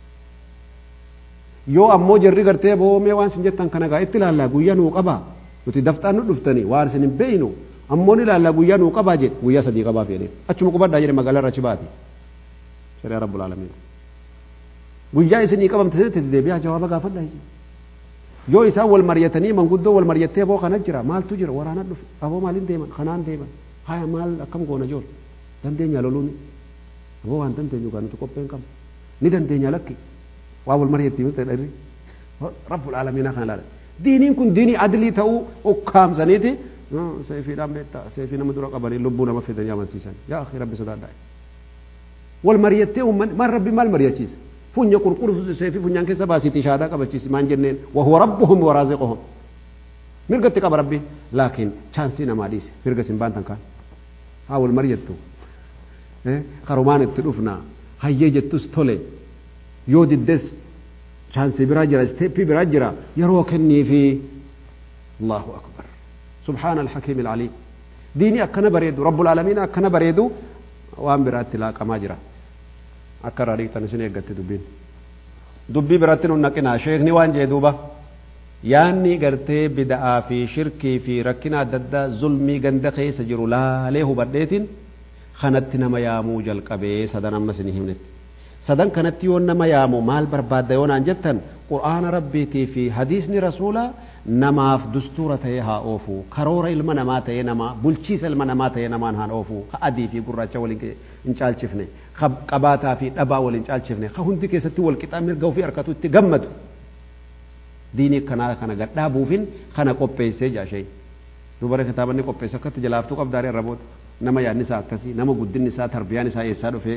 [SPEAKER 1] yoo ammoo jarri gartee boomee waan isin jettan kana gaa itti ilaallaa guyyaa nuu qabaa nuti dafxaan nu dhuftanii waan isin hin beeynu ammoo ni ilaallaa guyyaa nuu qabaa jedhe guyyaa sadii qabaa fedhe achuma qubadhaa jedhe magaalaa irra achi baati shari'a rabbul aalamiin guyyaa isinii qabamte sanitti deebi'aa jawaaba gaafadhaa isin yoo isaan wal mari'atanii manguddoo wal mari'attee aboo kana jira maaltu jira waraana dhufe aboo maaliin deeman kanaan deeman haya maal akkam goona jool dandeenya loluuni aboo waan dandeenyu gaa nuti qopheen qabna ni dandeenya lakki waa wal mari'attii miti dharri rabbul aalamiinaa kana laala diiniin kun diinii adilii ta'uu ukkaamsaniiti seefiidhaan beektaa seefii nama dura qabanii lubbuu nama fidanii amansiisan yaa akhi rabbi sodaadhaa wal mari'attee uummanni maal rabbi maal mari'achiisa funya qurquru seefii funyaan keessa baasiitii shaadaa qabachiisi maan jenneen wahuwa rabbuhum waraaziquhum mirgatti qaba rabbiin laakiin chaansii namaa dhiise mirga sin baantan kaan haa wal mari'attu karumaan itti dhufna hayyee jettus tole yoo diddes chaansii biraa jira isteeppii biraa jira yeroo kennii fi allahu akbar subhaana alhakiim alcaliim diinii akkana bareedu rabbul aalamiin akkana bareedu waan biraatti laaqamaa jira akka irraa dhiqxan isin eeggatte dubbiin dubbii biratti nun naqinaa sheekni waan jee duuba yaanni gartee bida'aa fi shirkii fi rakkina adda addaa zulmii ganda keessa jiru laalee hubadheetiin kanatti nama yaamuu jalqabee sadan amma isin himnetti sadan kanatti yoo nama yaamu maal barbaadda yoo naan jettan qur'aana rabbiitii fi hadiisni rasuulaa namaaf dustuura ta'ee haa oofu karoora ilma namaa ta'ee namaa bulchiisa ilma namaa ta'ee namaan haa oofu ka adii fi gurraacha waliin hin caalchifne ka qabaataa fi dhabaa waliin caalchifne ka hundi keessatti wal qixaa mirga ofii harkatu itti gammadu diinii kanaa kana gadhaabuufin kana qopheessee jaashee dubara kitaabanni qopheesse akkatti jalaaftuu qabdaarii arraboota nama yaadni isaa akkasii nama guddinni isaa tarbiyaan isaa eessaa dhufee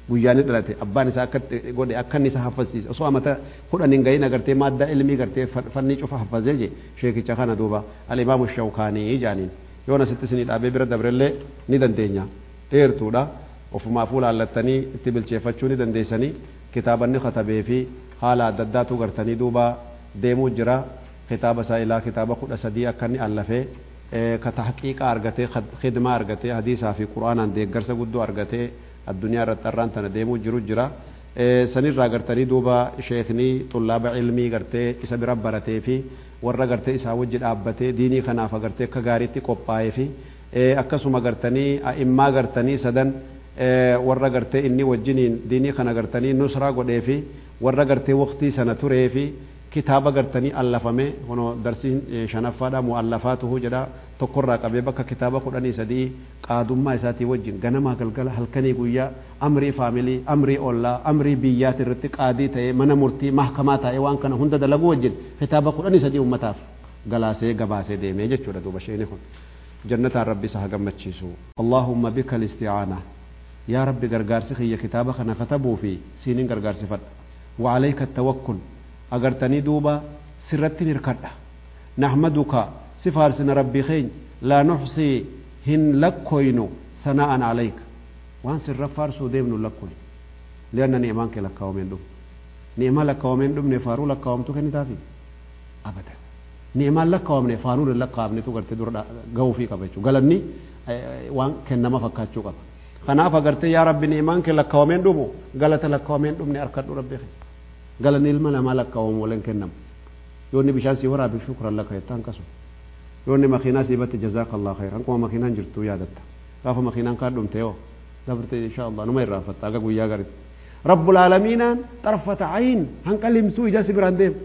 [SPEAKER 1] guyyaa ni dhalate abbaan isaa akka godhe akka inni isa haffasiise osoo amata kudhan hin gahin agartee madda ilmii gartee fanni cufa haffazee je sheekicha kana duuba alimaamu shawkaanii jaaniin yoon asitti isinii dhaabee bira dabrellee ni dandeenya dheertuudha ofumaafuu laallattanii itti bilcheeffachuu ni dandeessanii kitaabanni katabee fi haala adda addaatu gartanii duuba deemuu jira kitaaba isaa ilaa kitaaba kudha sadii akka inni allafee ka tahqiiqa argatee khidmaa argatee hadiisaa fi qura'aanaan deeggarsa guddoo argatee addunyaa irratti har'aan tana deemuu jiru jira sanirraa gartanii duuba sheeknii xullaaba ilmii gartee isa bira baratee fi warra gartee isaa wajji dhaabbatee diinii kanaaf agartee akka gaariitti qophaa'ee fi akkasuma gartanii a'immaa gartanii sadan warra gartee inni wajjiniin diinii kana gartanii nusraa godhee fi warra gartee waqtii sana turee fi kitaaba gartanii allafame hono darsiin shanaffaadha mu'allafaatuhu jedha tokkorraa qabee bakka kitaaba kudhanii sadii qaadummaa isaatii wajjin ganamaa galgala halkanii guyyaa amrii faamilii amrii ollaa amrii biyyaati irratti qaadii ta'ee mana murtii mahkamaa ta'ee waan kana hunda dalagu wajjin kitaaba kudhanii sadii ummataaf galaasee gabaasee deemee jechuudha duuba sheeni kun jannataan rabbi isa hagammachiisu allaahumma bika listi'aana yaa rabbi gargaarsi kiyya kitaaba kana katabuu fi siinin gargaarsifadha وعليك التوكل agartanii duuba sirratti hirkadha nahmaduka si faarsina rabbii keenya laa nuxsii hin lakkoynu sana'an calayka waan sirra faarsuu deemnu lakkoynu lianna ni'maan kee lakkaawameen dhumne ni'maa lakkaawameen dhumne faaruu lakkaawamtu kennitaafi abadan ni'maan lakkaawamne faaruun hin lakkaawamnetu gartee dura ga'uufii qaba jechuudha galanni waan kennama fakkaachuu qaba kanaaf agartee yaa rabbi ni'maan kee lakkaawameen dhumu galata lakkaawameen dhumne harkadhu rabbii keenya galanni ilma namaa lakkaawamu waliin kennamu yoonni bishaan sii waraabe shukran laka jettaan kasu yoonni makiinaa sii batte jazaaka allah khayr hankuma makiinaan jirtu yaadatta gaafa makiinaan kaa dhumte yoo dabarte insha allah numa irraanfatta aga guyyaa garitti rabbul aalamiinaan xarfata ayin hanqa limsuu ija si biraan deem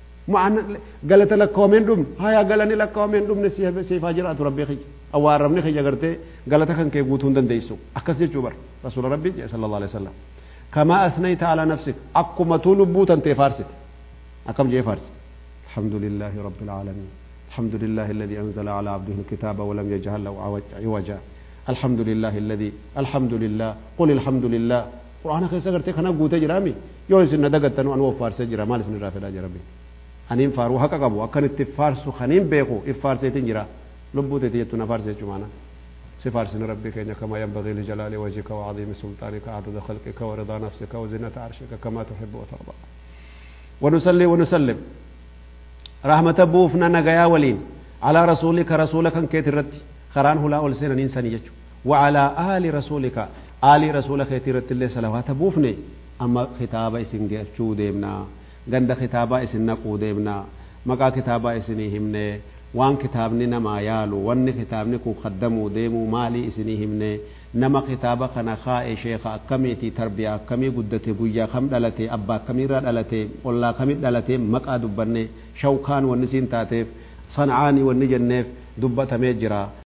[SPEAKER 1] galata lakkaawameen dhumne hayaa galani lakkaawameen dhumne siifaa jiraatu rabbii kiyya awwaarramni kiyya gartee galata kan kee guutuu hin dandeessu akkas jechuu bar rasuula rabbii jedhe sallallahu alaihi wasallam كما أثنيت على نفسك أكما تلبوت أنت فارست أكم جي فارس الحمد لله رب العالمين الحمد لله الذي أنزل على عبده الكتاب ولم يجعل له عوجا الحمد لله الذي الحمد لله قل الحمد لله قرآن خيسا قرتي خنا قوتي جرامي يو سنة دقتنو أنو فارس جرا مال سنة رافدا جرامي أنين فارو حقا قبو أكن اتفارسو خنين بيقو افارسيتين جرا لبوتي تيتنا فارسي جمانا سفارسن ربك إنك كما ينبغي لجلال وجهك وعظيم سلطانك عدد خلقك ورضا نفسك وزنة عرشك كما تحب وترضى ونصلي ونسلم رحمة بوفنا نجايا ولين على رسولك رسولك كيت الرد خران هلا أولسين إنسان يجو وعلى آل رسولك آل رسولك كيت الرد اللي صلوات بوفني أما خطابة إسن شو ديمنا غند خطابة إسن نقو ديمنا مقا خطابة إسن همني waan kitaabni namaa yaalu wanni kitaabni kun kaddamuu deemuu maalii isinii himne nama kitaaba kana kaa'e sheeka akkamiiti tarbiyaa akkamii guddate guyyaa kam dhalate abbaa akkamiirraa dhalate ollaa kamit dhalate maqaa dubbanne shawkaan wanni siin taateef sancaanii wanni jenneef dubbatamee jira